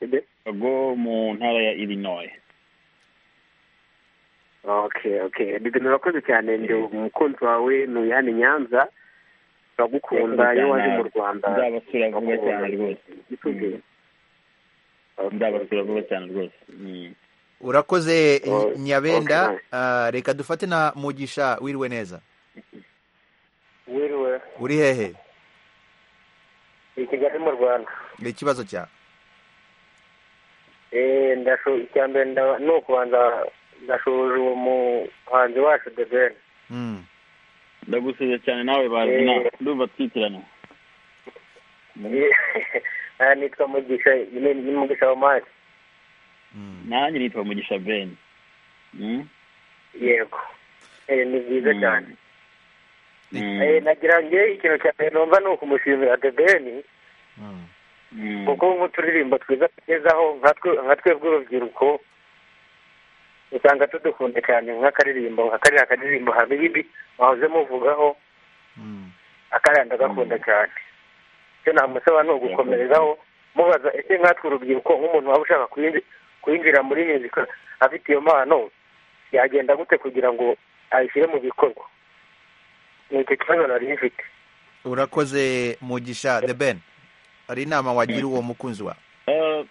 Ebe? go mu ntara ya illinois okay okay bibi urakoze cyane ndi umukunzi wawe ni uyani nyanza turagukunda iyo waje mu rwanda nzabasura vuba cyane rwose Gituje. nzabasura vuba cyane rwose Mm. urakoze Oh, nyabenda okay, Ah, reka dufate na mugisha wiriwe neza mutoya uri hehe i kigali mu rwanda ni ikibazo cyawe Eh, ndasho- icya mbere nda- ni ukubanza ndashoje uwo muhanzi wacu the ben ndagusubiza cyane nawe bazina ndumva twitirana aha nitwa mugisha ni ni mugisha wa mari nanjye nitwa mugisha ben Mm? yego Eh, ni byiza Mm. cyane Mm. Eh, nagira ngo ikintu cya mbere numva ni ukumushimira the ben Mm. kuko nk'uturirimbo twiza tugezaho nka twe- nka twebwe urubyiruko usanga tudukunda cyane nk'akaririmbo nka kariya akaririmbo habibi mwahoze muvugaho akaranda agakunda cyane icyo namusaba ni ugukomerezaho mubaza ese nkatwe urubyiruko nk'umuntu waba ushaka kwinji- kwinjira muri muzika afite iyo mpano yagenda gute kugira ngo ayishyire mu bikorwa ni icyo kibazo nari mfite urakoze mugisha the ben hari inama wagira uwo mukunzi wawe Eh,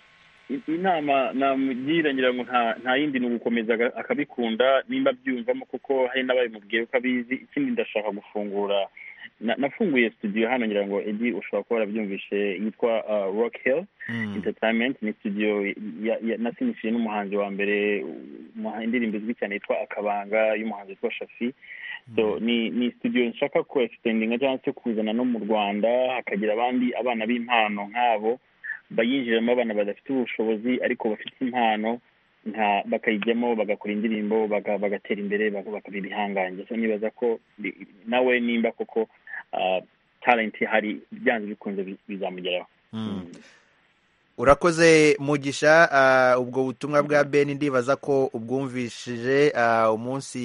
i- inama namugira ngira ngo nta nta yindi ni ugukomeza aga- akabikunda nimba abyumvamo kuko hari n'ababimubwiye ko abizi ikindi ndashaka gufungura na- nafunguye studio hano ngira ngo edi ushobora kuba warabyumvishe yitwa eh, rock hill entertainment ni studio ya- ya- nasinyikiye n'umuhanzi wa mbere umuha- indirimbo izwi cyane yitwa akabanga y'umuhanzi witwa shafi so ni ni studio nshaka ku extendinga cyangwa se kuzana no mu rwanda hakagira abandi abana b'impano nk'abo bayinjiramo abana badafite ubushobozi ariko bafite impano nka bakayijyamo bagakora indirimbo baga- bagatera imbere baka- bakaba ibihangange so nibaza ko bi- nawe nimba koko ah, talent ihari byanze bikunze bi- bizamugeraho urakoze mugisha ah, ubwo butumwa bwa ben ndibaza ko ubwumvishije ah, umunsi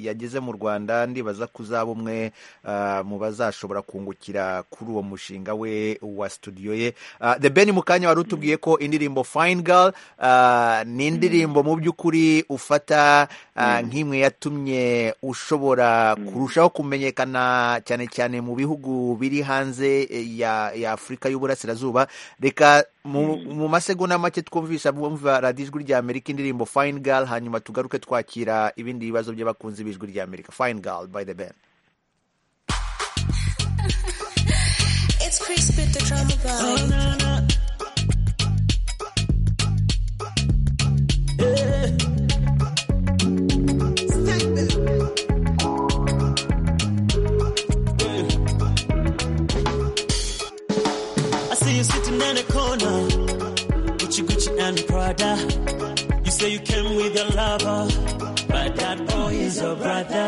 yageze mu rwanda ndibaza ko uzaba umwe ah, mu bazashobora kungukira kuri uwo mushinga we wa studio ye Ah, the ben mu kanya wari utubwiye ko indirimbo fine girl ah, ni indirimbo mu by'ukuri ufata ah, nk'imwe yatumye ushobora kurushaho kumenyekana cyane cyane mu bihugu biri hanze eh, ya ya afurika y'uburasirazuba reka mu mu masegonda make twumvisha bumva radiyo ijwi rya amerika indirimbo fine girl hanyuma tugaruke twakira ibindi bibazo by'abakunzi b'ijwi rya amerika fine girl by the band It's Crispy the drama guy. I see you sitting in a corner, Gucci Gucci and Prada. You say you came with your lover, but that boy is your brother.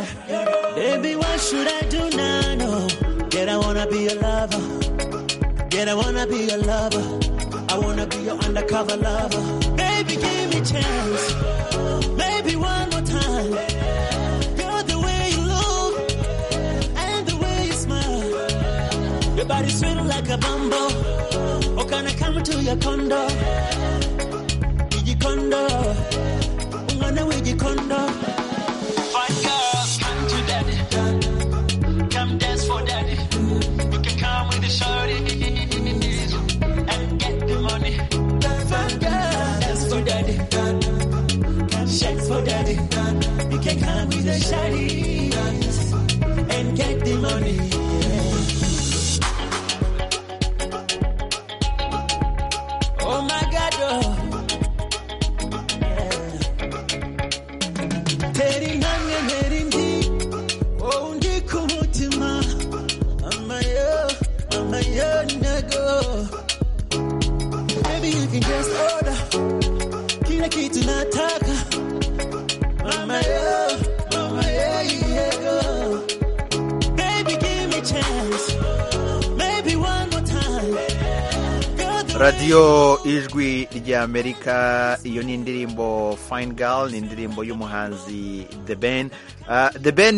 Baby, what should I do now? No, Yet I wanna be your lover. Yet I wanna be your lover. I wanna be your undercover lover. Baby, give me chance. Maybe one more time. Girl, the way you look and the way you smile. Your body's sweet like a bumble. Oh, can I come to your condo? Wiggy condo. Ungana wiggy condo. Fine girl, come to daddy. Come dance for daddy. You can come with the shorty. And get the money. Fine girl, dance for daddy. Come shake for daddy. You can come with the shorty. And get the money. Oh my God, oh. Yeah. Teri nange neri ndi, oh ndi ku mutima. Mama yo, mama yo nego. Baby you can just order, kila kitu nataka. Mama yo, mama yo nego. Baby give me chance, maybe one more time. Girl, the radiyo ijwi rya amerika iyo ni indirimbo fine girl ni indirimbo y'umuhanzi the ben Ah, the ben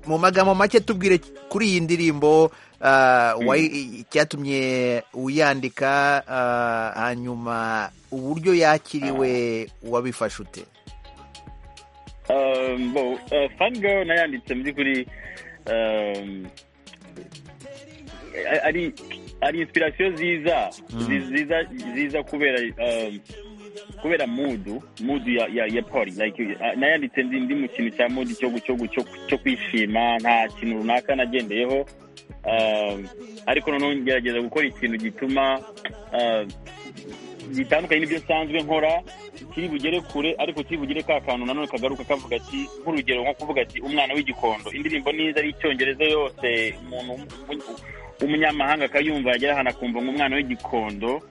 mu magambo make tubwire kuri iyi ndirimbo ah, wayi- icyatumye uyandika ah, hanyuma uburyo yakiriwe wabifashe ute Um, bo, uh, Fun Girl nayanditse mu by'ukuri um, a- ari ari inspiration ziza ziza ziza kubera um, kubera mudu mudu ya ya, ya pori like uh, nayanditse ndi ndi mu kintu cya mudu cyo cyo cyo cyo kwishima nta kintu runaka nagendeyeho um, ariko noneho ngerageza gukora ikintu gituma uh, gitandukanye n'ibyo nsanzwe nkora kiri bugere kure ariko kiri bugere ka kantu nanone kagaruka kavuga ati nk'urugero nko kuvuga ati umwana w'igikondo indirimbo n'iza ari icyongereza yose umuntu umunyamahanga akayumva yagera ahantu akumva ngo umwana w'igikondo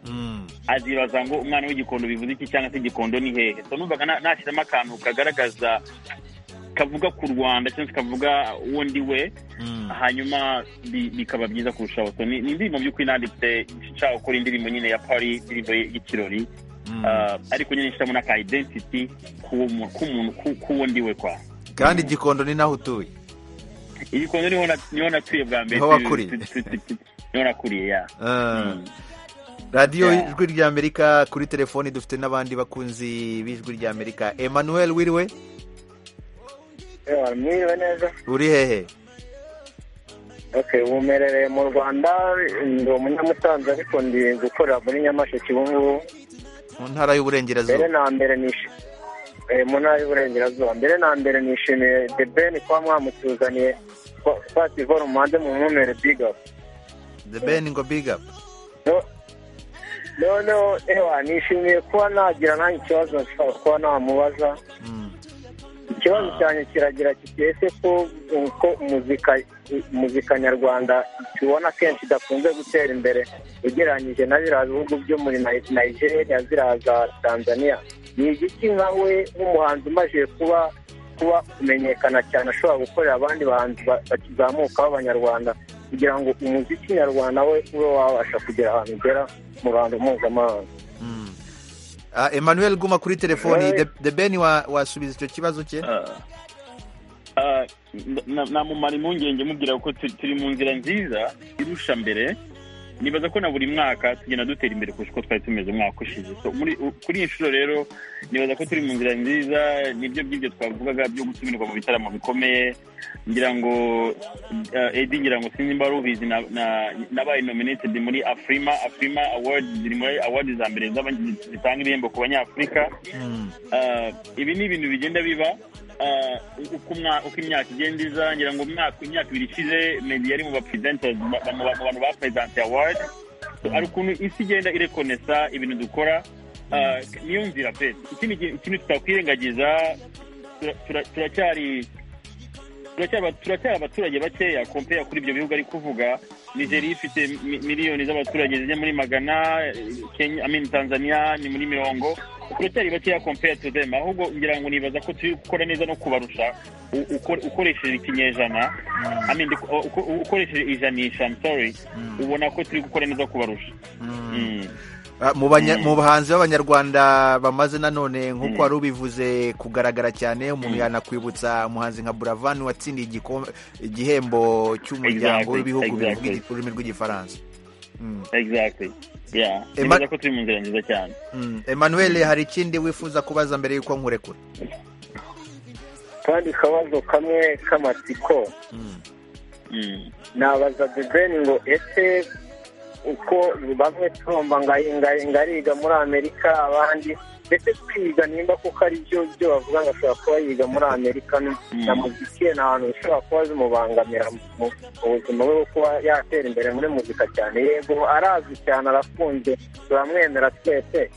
azibaza ngo umwana w'igikondo bivuze iki cyangwa se igikondo ni hehe so numvaga na- nashyiramo akantu kagaragaza kavuga ku rwanda cyangwa se kavuga uwo ndi we hanyuma bi- bikaba byiza kurushaho so ni ni indirimbo by'ukuri nanditse nshaka gukora indirimbo nyine ya pari indirimbo y'ikirori Ah, ariko nyine nshyiramo n'aka identity k'uwo mu- k'umuntu ku- k'uwo ndi we kwa kandi igikondo ni naho utuye igikondo niho na- niho natuye bwa mbere Niho wakuriye. Tu- tu- tu- tu- niho nakuriye ya Ah. radiyo Yeah. ijwi ry'amerika kuri telefoni dufite n'abandi bakunzi b'ijwi ry'amerika emmanuel wiriwe mwiriwe neza uri hehe okay ubu mperereye mu rwanda ndi umunyamusanze ariko ndi gukorera muri nyamasheke ubu ngubu mu ntara mbere y'uburengerazuba na mbere nishi eh, mu ntara y'uburengerazuba mbere na mbere nishimiye the ben kuba mwamutuzaniye Kwa- kwasi ivoro muhanze mu mwumere big up the ben ngo big up No- noneho ewa nishimiye kuba nagira nanjye ikibazo nshobora kuba namubaza ikibazo cyanjye kiragira kiti ese ko uko muzika muzika nyarwanda tubona akenshi idakunze gutera imbere ugereranyije na biriya bihugu byo muri Ni- nigeria ziriya za tanzania ni igiki nkawe nk'umuhanzi umajije kuba kuba kumenyekana cyane ashobora gukorera abandi bahanzi ba- bakizamukaho abanyarwanda kugira ngo umuziki nyarwanda we ube wabasha kugera ahantu ugera mu ruhando mpuzamahanga Ah, emmanuel guma kuri telefoni Eh. The- the ben wa- wasubiza icyo kibazo cye Ah, na- na- namumara impungenge mubwira ko tu- turi mu nzira nziza irusha mbere nibaza ko na buri mwaka tugenda dutera imbere kurusha uko twari tumeze umwaka ushize So, muri- u- kuri iyi nshuro rero nibaza ko turi mu nzira nziza nibyo by'ibyo twavugaga byo gutumirwa mu bitaramo bikomeye ngira ngo ah, edi ngira ngo sinzi niba wari ubizi na- na- nabaye nominated muri afrima afrima award ziri muri award za mbere z'aba- zitanga ibihembo ku banyafurika Ah, ibi ni ibintu bigenda biba ah, uko umwa- uko imyaka igenda iza ngira ngo umwaka imyaka ibiri ishize medi yari mu bapresenters ba- ba- mu ba- mu bantu ba presente award hari ukuntu isi igenda irekonesa ibintu dukora Ah, niyo nzira pe ikindi gi- ikintu tutakwirengagiza tura- tura- turacyari turacyaba- turacyari abaturage bakeya kompeya kuri ibyo bihugu ari kuvuga nigeria ifite mi- miliyoni z'abaturage zijya muri magana eh, kenya I mean, tanzania ni muri mirongo turacyari bakeya kompeya to them ahubwo ngira ngo nibaza ko turi gukora neza no kubarusha u- uko- ukoresheje ikinyejana I mean, uko- uko- ukoresheje ijanisha I'm sorry ubona ko turi gukora neza kubarusha Mm. Ah, mu banya- mu bahanzi b'abanyarwanda bamaze nanone nk'uko wari ubivuze kugaragara cyane umuntu yanakwibutsa umuhanzi nka buravan watsindiye igiko- igihembo cy'umuryango Exactly, w'ibihugu bivuga exactly. igi- ururimi rw'igifaransa Mm. exactly yeah Emma- nibaza ko turi mu nzira nziza cyane Mm. emmanuel hari ikindi wifuza kubaza mbere y'uko nkurekura kandi akabazo kamwe k'amatsiko nabaza debeni ngo ese uko bamwe turumva ngo ayi- ngo ayi- ngo ariga muri amerika abandi ndetse kwiga nimba kuko ari byo byo bavuga ngo ashobora kuba yiga muri amerika n- na muziki ye ni ahantu bishobora kuba bimubangamira mu mu buzima bwe bwo kuba yatera imbere muri muzika cyane yego arazwi cyane arafunze turamwemera twese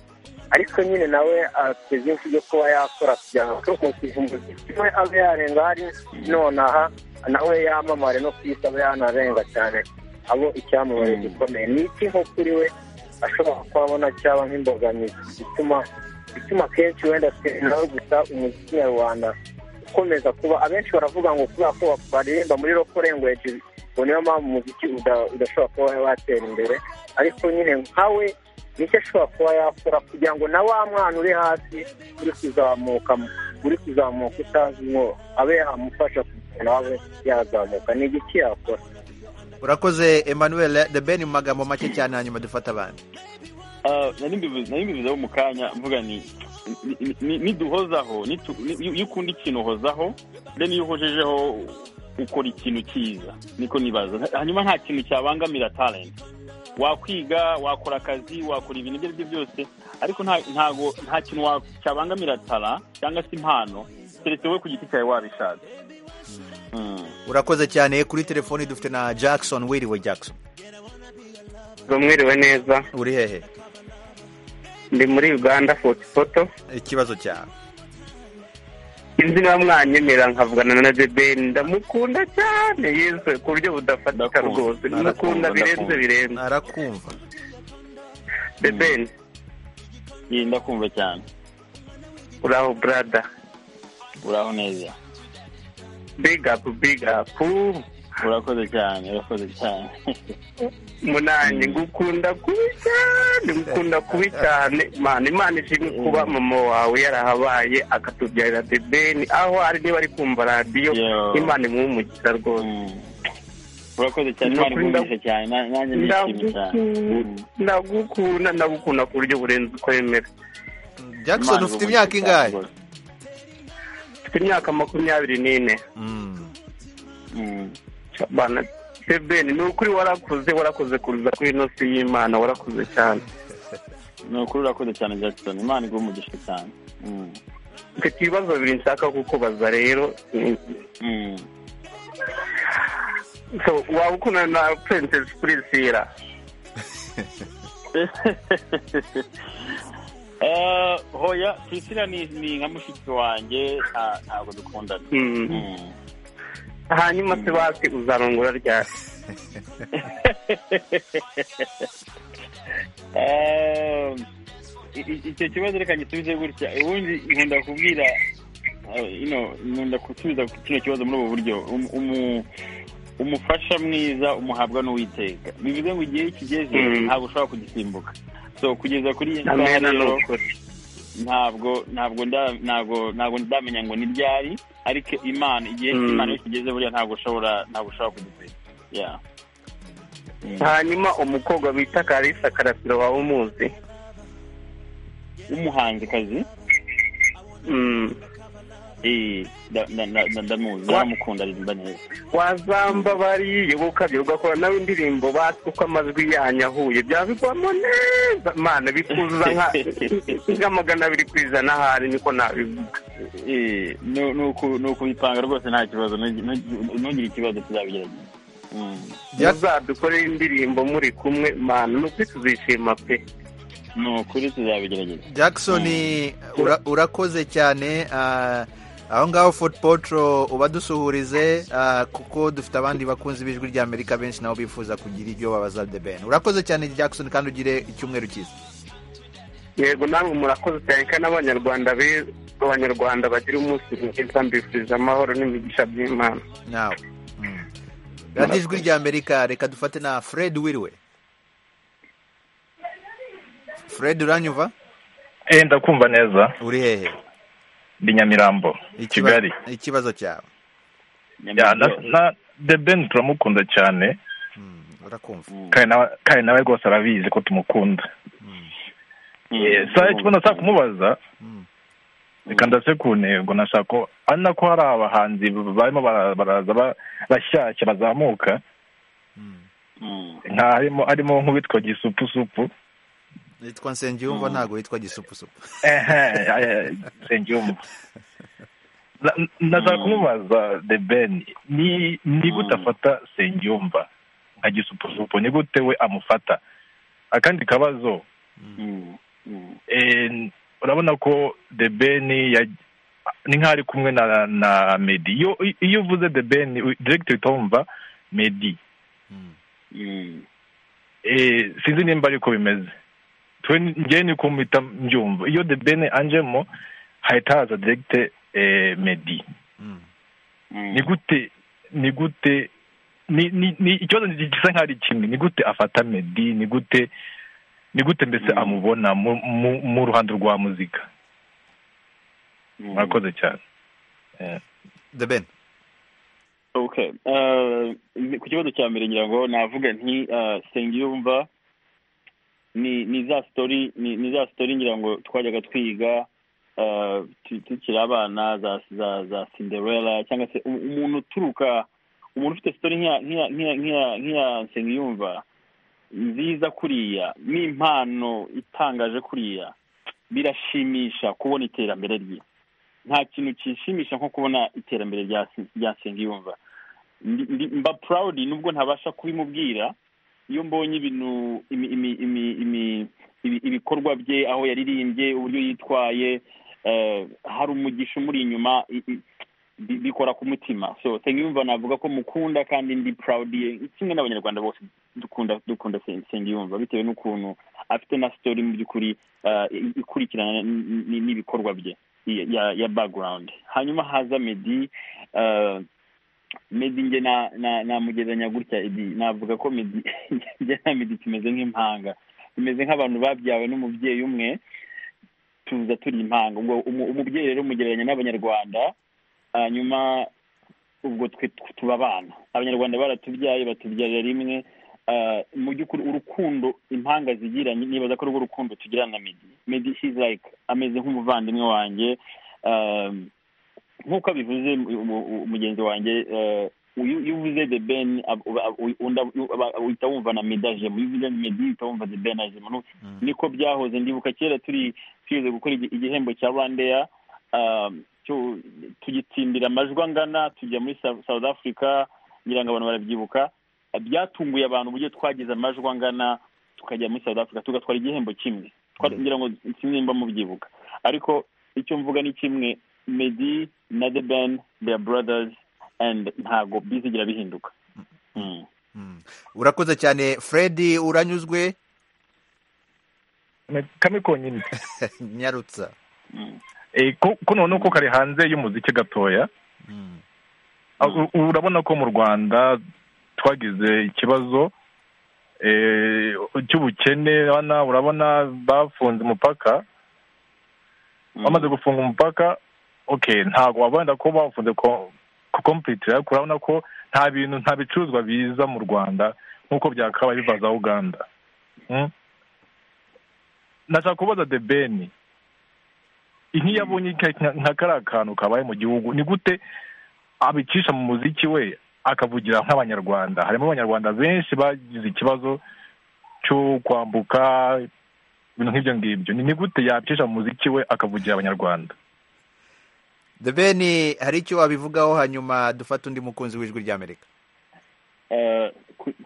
ariko nyine nawe afite byinshi byo kuba yakora kugira ngo akurikije umuziki we abe yarenga hari nonaha nawe yamamare no ku isi abe yanarenga cyane abo icyamamare gikomeye ni iki nko kuri we ashobora kubabona cyaba nk'imbogamizi ituma ituma kenshi wenda twe nawe gusa umuziki nyarwanda ukomeza kuba abenshi baravuga ngo kubera ko baririmba muri rock language ngo niyo mpamvu umuziki uda- udashobora kuba watera imbere ariko nyine nkawe nicyo ashobora kuba yakora kugira ngo na wa mwana uri hasi uri kuzamuka uri kuzamuka utazi ngo abe yamufasha kugira nawe yazamuka ni igiki yakora urakoze emmanuel the ben mu magambo make cyane hanyuma dufata abandi Ah, nari mbivuze nari mbivuzeho mu kanya mvuga ni ni- ni- niduhozaho nitu- ni- iyo ukunda ikintu uhozaho then iyo uhojejeho ukora ikintu cyiza niko nibaza hanyuma nta kintu cyabangamira talent wakwiga wakora akazi wakora ibintu ibyo ari byo byose ariko ntago nta kintu wa- cyabangamira tara cyangwa se impano keretse wowe ku giti cyawe wabishatse urakoze cyane kuri telefoni dufite na jackson wiriwe jackson mwiriwe neza uri hehe ndi muri uganda foto ikibazo cyawe sinzi niba mwanyemera nkavugana na debeni ndamukunda cyane yesu ku buryo budafatika rwose ndamukunda birenze birenze arakumva debeni yenda kumva cyane uraho burada uraho neza big up big up urakoze cyane urakoze cyane munani ngukunda kubi cyane ngukunda kubi cyane mana imana ishimwe kuba mama wawe yarahabaye akatubyarira debeni aho ari niba ari kumva radiyo imana imwumugira rwose urakoze cyane imana igumije cyane na- nanjye nishimye cyane ndagukunda ndagukunda ku buryo burenze uko yemera jackson Imana ufite iruhukire imyaka ingahe mfite imyaka makumyabiri n'ine Bana, Eben, ni ukuri warakuze warakuze kuza kuri ino si y'imana warakuze cyane ni ukuri urakoze cyane jackson imana iguha umugisha cyane Mm. mfite ibibazo bibiri nshaka kukubaza rero Mm. So, waba ukundana na princess priscilla Eh, hoya priscilla ni ni nka mushiki wanjye nta- ntabwo dukundana Mm. Mm. hanyuma se basi uzarongora ryari Eh, i- i- icyo kibazo reka gisubize gutya ubundi nkunda kubwira eh, ino nkunda gusubiza kino kibazo muri ubu buryo Umu- umu- umufasha mwiza umuhabwa n'uwiteka bivuze ngo igihe kigeze Mm. ntabwo ushobora kugisimbuka so kugeza kuri iyi saha amena ni rero ukuri ntabwo ntabwo nda- ntabwo ntabwo ndamenya ngo ni ryari ariko imana igihe Mm. imana iyo kigeze buriya ntabwo ushobora ntabwo ushobora kugisiga Yeah. hanyuma umukobwa bita karisa karasiro waba umuzi w'umuhanzikazi Eh, nda- nda- nda- nda- ndamuzi Wa- naramukunda aririmba neza wazamba bariye ukabye ugakora nawe indirimbo batwe uko amajwi yanyu ahuye byabigwamo neza mana bikuzuza nka- nka magana abiri ku ijana ahari niko nabivuga Eh, nu- ni uku- ni ukubipanga rwose nta kibazo Ntug- ntug- ntugire ikibazo tuzabigerageza Mm. muzadukorere indirimbo muri kumwe mana nukuri tuzishima pe ni ukuri tuzabigerageza jackson ura- urakoze cyane ah, aho ngaho food potro ubadusuhurize ah, kuko dufite abandi bakunzi b'ijwi ry'amerika benshi nabo bifuza kugira ibyo babaza the ben urakoze cyane jackson kandi ugire icyumweru cyiza yego namwe murakoze cyane kandi abanyarwanda be- abanyarwanda bagira umunsi mwiza mbifurije amahoro n'imigisha by'imana nawe radiyo ijwi ry'amerika reka dufate na fred wiriwe fred uranyumva Eh, ndakumva neza uri hehe ndi nyamirambo kigali ikibazo cyawe Ya, na, na the ben turamukunda cyane urakumva kandi nawe- kandi nawe rwose arabizi ko tumukunda Eh, sa icyo nashaka kumubaza reka ndase ku ntego nashaka ko ari nako hari abahanzi barimo bara- baraza ba- bashyashya bazamuka nka harimo harimo nk'uwitwa gisupusupu yitwa nsengiyumva ntabwo yitwa gisupusupu ehe nsengiyumva Na- ndashaka kumubaza the ben ni ni gute afata nsengiyumva nka gisupusupu ni gute we amufata akandi kabazo eh, urabona ko the ben ya- ni nk'aho ari kumwe na na medi iyo iyo uvuze the ben u- direct uhita wumva medi Eh, sinzi nimba ariko bimeze twe njyewe niko mpita mbyumva iyo the ben anjemo hahita haza direct eh, medi ni gute ni gute ni ni ni ikibazo gisa nk'aho ari kimwe ni gute afata medi ni gute ni gute mbese amubona mu mu mu ruhando rwa muzika murakoze cyane the ben okay Eh, ku kibazo cya mbere ngira ngo navuga nti eh, sengiyumva ni ni za story ni ni za story ngira ngo twajyaga twiga eh, tu- tukiri abana za za za cinderella cyangwa se u- umuntu uturuka umuntu ufite story nk'iya nk'iya nk'iya nk'iya nk'iya nsengiyumva nziza kuriya n'impano itangaje kuriya birashimisha kubona iterambere rye nta kintu kishimisha nko kubona iterambere rya yumva mba purawudi nubwo ntabasha kubimubwira iyo mbonye ibintu ibikorwa bye aho yaririmbye uburyo yitwaye hari umugisha umuri inyuma bikora ku mutima so nsengiyumva navuga ko mukunda kandi ndi purawudiye kimwe n'abanyarwanda bose dukunda dukunda nsengiyumva bitewe n'ukuntu afite na sitori mu by'ukuri ikurikirana n'ibikorwa bye ya bagurawundi hanyuma haza medi medi nge namugereranya gutya edi navuga ko medi nge na medi tumeze nk'impanga tumeze nk'abantu babyawe n'umubyeyi umwe tuza turi impanga ubwo umubyeyi rero umugereranya n'abanyarwanda hanyuma ubwo twe tuba abana abanyarwanda baratubyaye batubyarira rimwe mu by'ukuri urukundo impanga zigira nibaza ko urwo rukundo tugira na medi medi hizi like ameze nk'umuvandimwe wanjye nk'uko abivuze mugenzi wanjye iyo uvuze de ben uhita wumva na medajemo iyo uvuze medi uhita wumva de benajemo niko byahoze ndibuka kera turi tugize gukora igihembo cya rwandeya tugitsindira amajwi angana tujya muri south africa ngira ngo abantu barabyibuka byatunguye abantu uburyo twagize amajwi angana tukajya muri south africa tugatwara igihembo kimwe ngira ngo kimwe mubyibuka ariko icyo mvuga ni kimwe medi na the ben their brothers and ntago bizigira bihinduka urakoze cyane fred uranyuzwe kame konyine nyarutsa ko noneho ko kari hanze y'umuziki gatoya urabona ko mu rwanda twagize ikibazo cy'ubukene urabona bafunze umupaka bamaze gufunga umupaka oke ntabwo wabona ko bafunze kompiyutira ariko urabona ko nta bintu nta bicuruzwa biza mu rwanda nk'uko byakabaye biva za uganda nashaka kubaza debeni nk'iyo abonye nka kariya kantu kabaye mu gihugu ni gute abicisha mu muziki we akavugira nk'abanyarwanda harimo abanyarwanda benshi bagize ikibazo cyo kwambuka ibintu nk'ibyo ngibyo ni gute yabicisha mu muziki we akavugira abanyarwanda debeni hari icyo wabivugaho hanyuma dufata undi mukunzi w'ijwi ry'amerika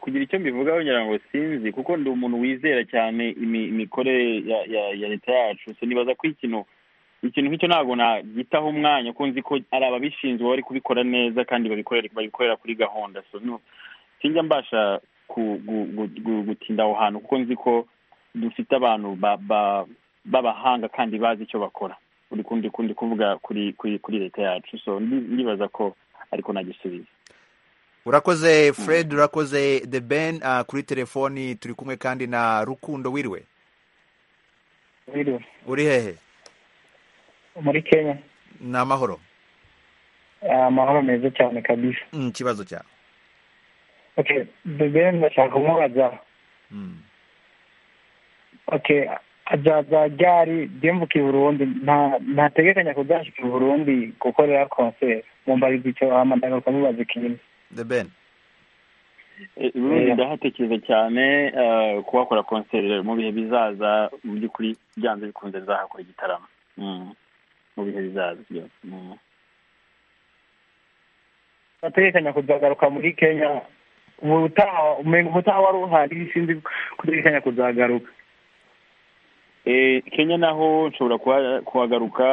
kugira icyo mbivugaho ngira ngo sinzi kuko ndi umuntu wizera cyane imikorere ya leta yacu nibaza ko ikintu ikintu nk'icyo ntabwo nagitaho umwanya kuko nzi ko ari ababishinzwe bari kubikora neza kandi babikorera kuri gahunda sinjya mbasha gutinda aho hantu kuko nzi ko dufite abantu b'abahanga kandi bazi icyo bakora ukundi kuvuga kuri leta yacu ndibaza ko ariko nagisubiza urakoze fred urakoze the ben kuri telefoni turi kumwe kandi na rukundo wiriwe uri hehe muri kenya ni amahoro amahoro meza cyane kabisa ikibazo cyawe bebe ndashaka kumubaza azaza ryari ryembuke i burundi ntategekanya kuzashyika i burundi gukorera konseri mumbariza icyo wahamagara ukamubaza ikintu debeni ubundi ndahatekereza cyane kuhakora konseri mu bihe bizaza mu by'ukuri byanze bikunze nzahakora igitaramo mu bihe bizaza byose bategekanya kuzagaruka muri kenya ubutaha ubutaha wari uhari sinzi kutegekanya kuzagaruka kenya naho nshobora kuhagaruka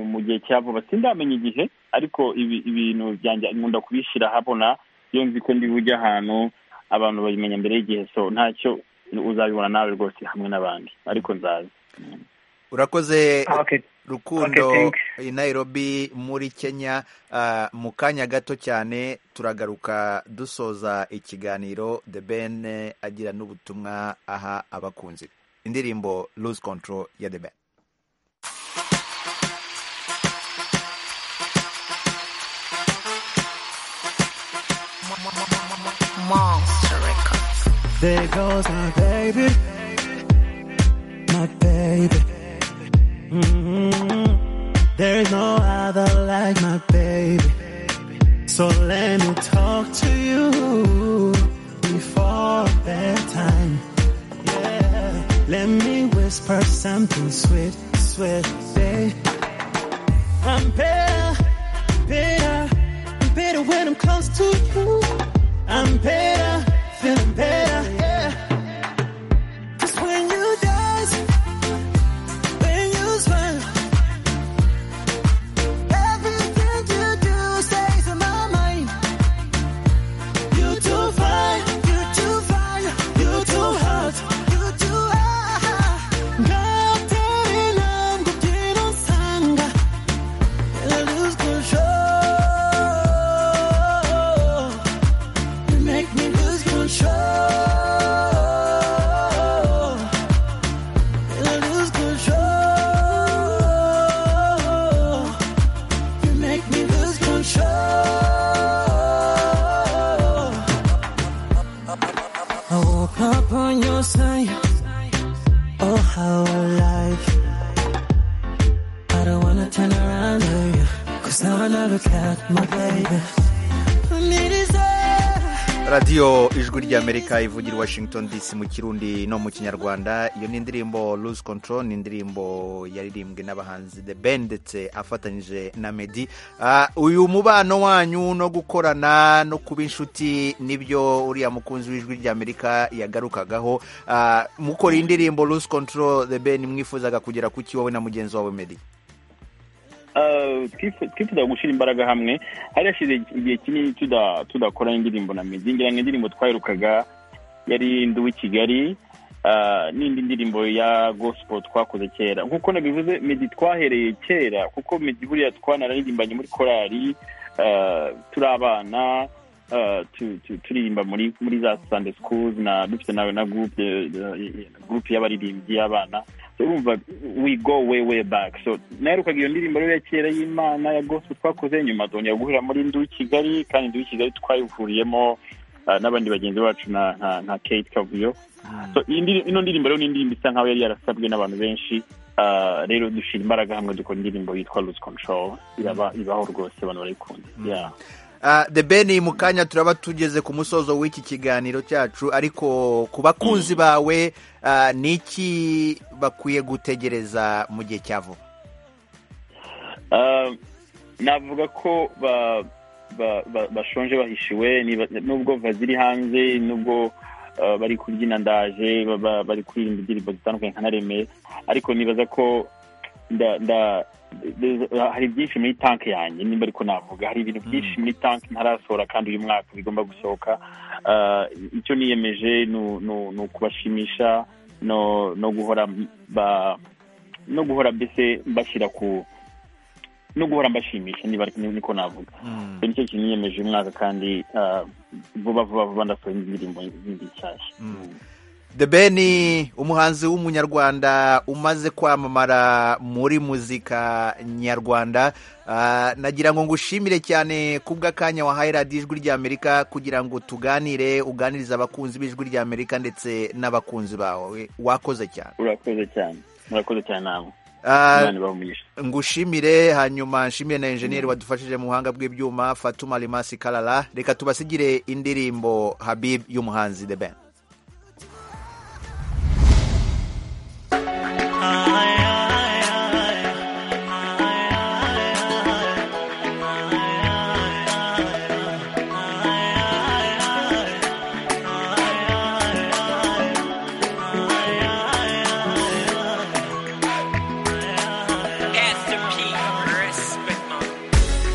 mu gihe cya vuba sindamenya igihe ariko ibintu byanjye nkunda kubishyira habona iyo nzi ko ndi bujye ahantu abantu babimenya mbere y'igihe so ntacyo uzabibona nawe rwose hamwe n'abandi ariko nzaza urakoze rukundo i nairobi muri kenya mu kanya gato cyane turagaruka dusoza ikiganiro the ben agira n'ubutumwa aha abakunzi indirimbo lose control ya the ben There goes my baby, my baby. Mm -hmm. There's no other like my baby. So let me talk to you before bedtime. Let me whisper something sweet, sweet, babe. I'm better, better, better when I'm close to you. I'm better, feeling better, yeah. Cause when you dance, when you smile, everything you do stays in my mind. You too fine, you too fine, you too hot, you too hot. 같은 남도 뛰는 상가, I lose control. You make me lose control. I lose control. You make me lose control. I woke up on your side. Oh, how I like. I don't wanna turn around to you. Cause now I never got my baby. I need his radiyo ijwi ry'amerika ivugira i washington dc mu kirundi no mu kinyarwanda iyo ni indirimbo lose control ni indirimbo yaririmbwe n'abahanzi the ben ndetse afatanyije na medi Ah, uyu mubano wanyu no gukorana no kuba inshuti nibyo uriya mukunzi w'ijwi ry'amerika yagarukagaho Ah, mukora iyi ndirimbo lose control the ben mwifuzaga kugera ku ki wowe na mugenzi wawe medi Uh, twifu- twifuza gushyira imbaraga hamwe hari hashize igihe kinini tuda- tudakora indirimbo na meddy ngira ngo indirimbo twaherukaga yari ndi w'i kigali uh, n'indi ndirimbo ya gospel twakoze kera nk'uko nabivuze meddy twahereye kera kuko meddy buriya twanararirimbanye muri korali uh, turi abana uh, tu- tu- turirimba muri muri za sunday schools na dufite na, na groupe eh, groupe y'abaririmbyi y'abana So urumva we go way way back so naherukaga iyo ndirimbo rero ya kera y'imana ya gospel twakoze nyuma twongera guhurira muri ndi w'i kigali kandi ndi w'i kigali twayivuriyemo uh, n'abandi bagenzi bacu na, na, na kate kavuyo so iyi ndiri- ino ndirimbo rero ni indirimbo isa nkaho yari yarasabwe n'abantu benshi Uh, rero dushyira imbaraga hamwe dukora indirimbo yitwa lose control iraba ibaho rwose abantu barayikunda yeah. Ah, the ben mu kanya turaba tugeze ku musozo w'iki kiganiro cyacu ariko ku bakunzi bawe ah, ni iki bakwiye gutegereza mu gihe cya vuba Um, navuga ko ba- ba- ba- bashonje bahishiwe niba- nubwo baziri hanze nubwo uh, bari kubyina ndaje ba- ba- bari kuririmba indirimbo zitandukanye nka naremeye ariko nibaza ko nda nda there's- hari byinshi muri tanki yanjye nimba ariko navuga hari ibintu byinshi muri tanki ntarasohora kandi uyu mwaka bigomba gusohoka Uh, icyo niyemeje ni u- ni u- ni ukubashimisha no no guhora ba no guhora mbese mbashyira ku no guhora mbashimisha niba ari- niko navuga Mm. so nicyo kintu niyemeje uyu mwaka kandi uh, vuba vuba vuba ndasohora indirimbo zindi nshyashya the ben umuhanzi w'umunyarwanda umaze kwamamara muri muzika nyarwanda Ah, nagira ngo ngushimire cyane kubw'akanya wahaye radiyo ijwi ry'amerika kugira ngo tuganire uganirize abakunzi b'ijwi ry'amerika ndetse n'abakunzi bawe wakoze cyane urakoze cyane urakoze cyane nawe Ah, imana ibaha umugisha ngushimire hanyuma nshimire na enjeniyeri wadufashije mu buhanga bw'ibyuma fatuma rimasi karara reka tubasigire indirimbo habib y'umuhanzi the ben Pastor P. Respect my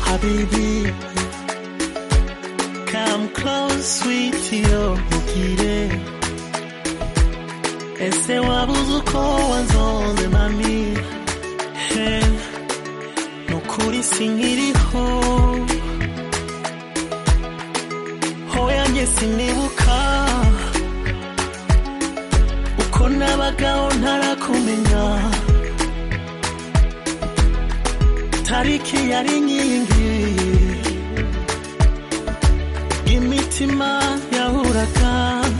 Habibi, come close, sweetie, ubugire ese wabuze uko wanzonze mami he nukuri sinkiriho hoya njye sinibuka uko nabagaho ntarakumenya tariki yari inkingi imitima yahuraga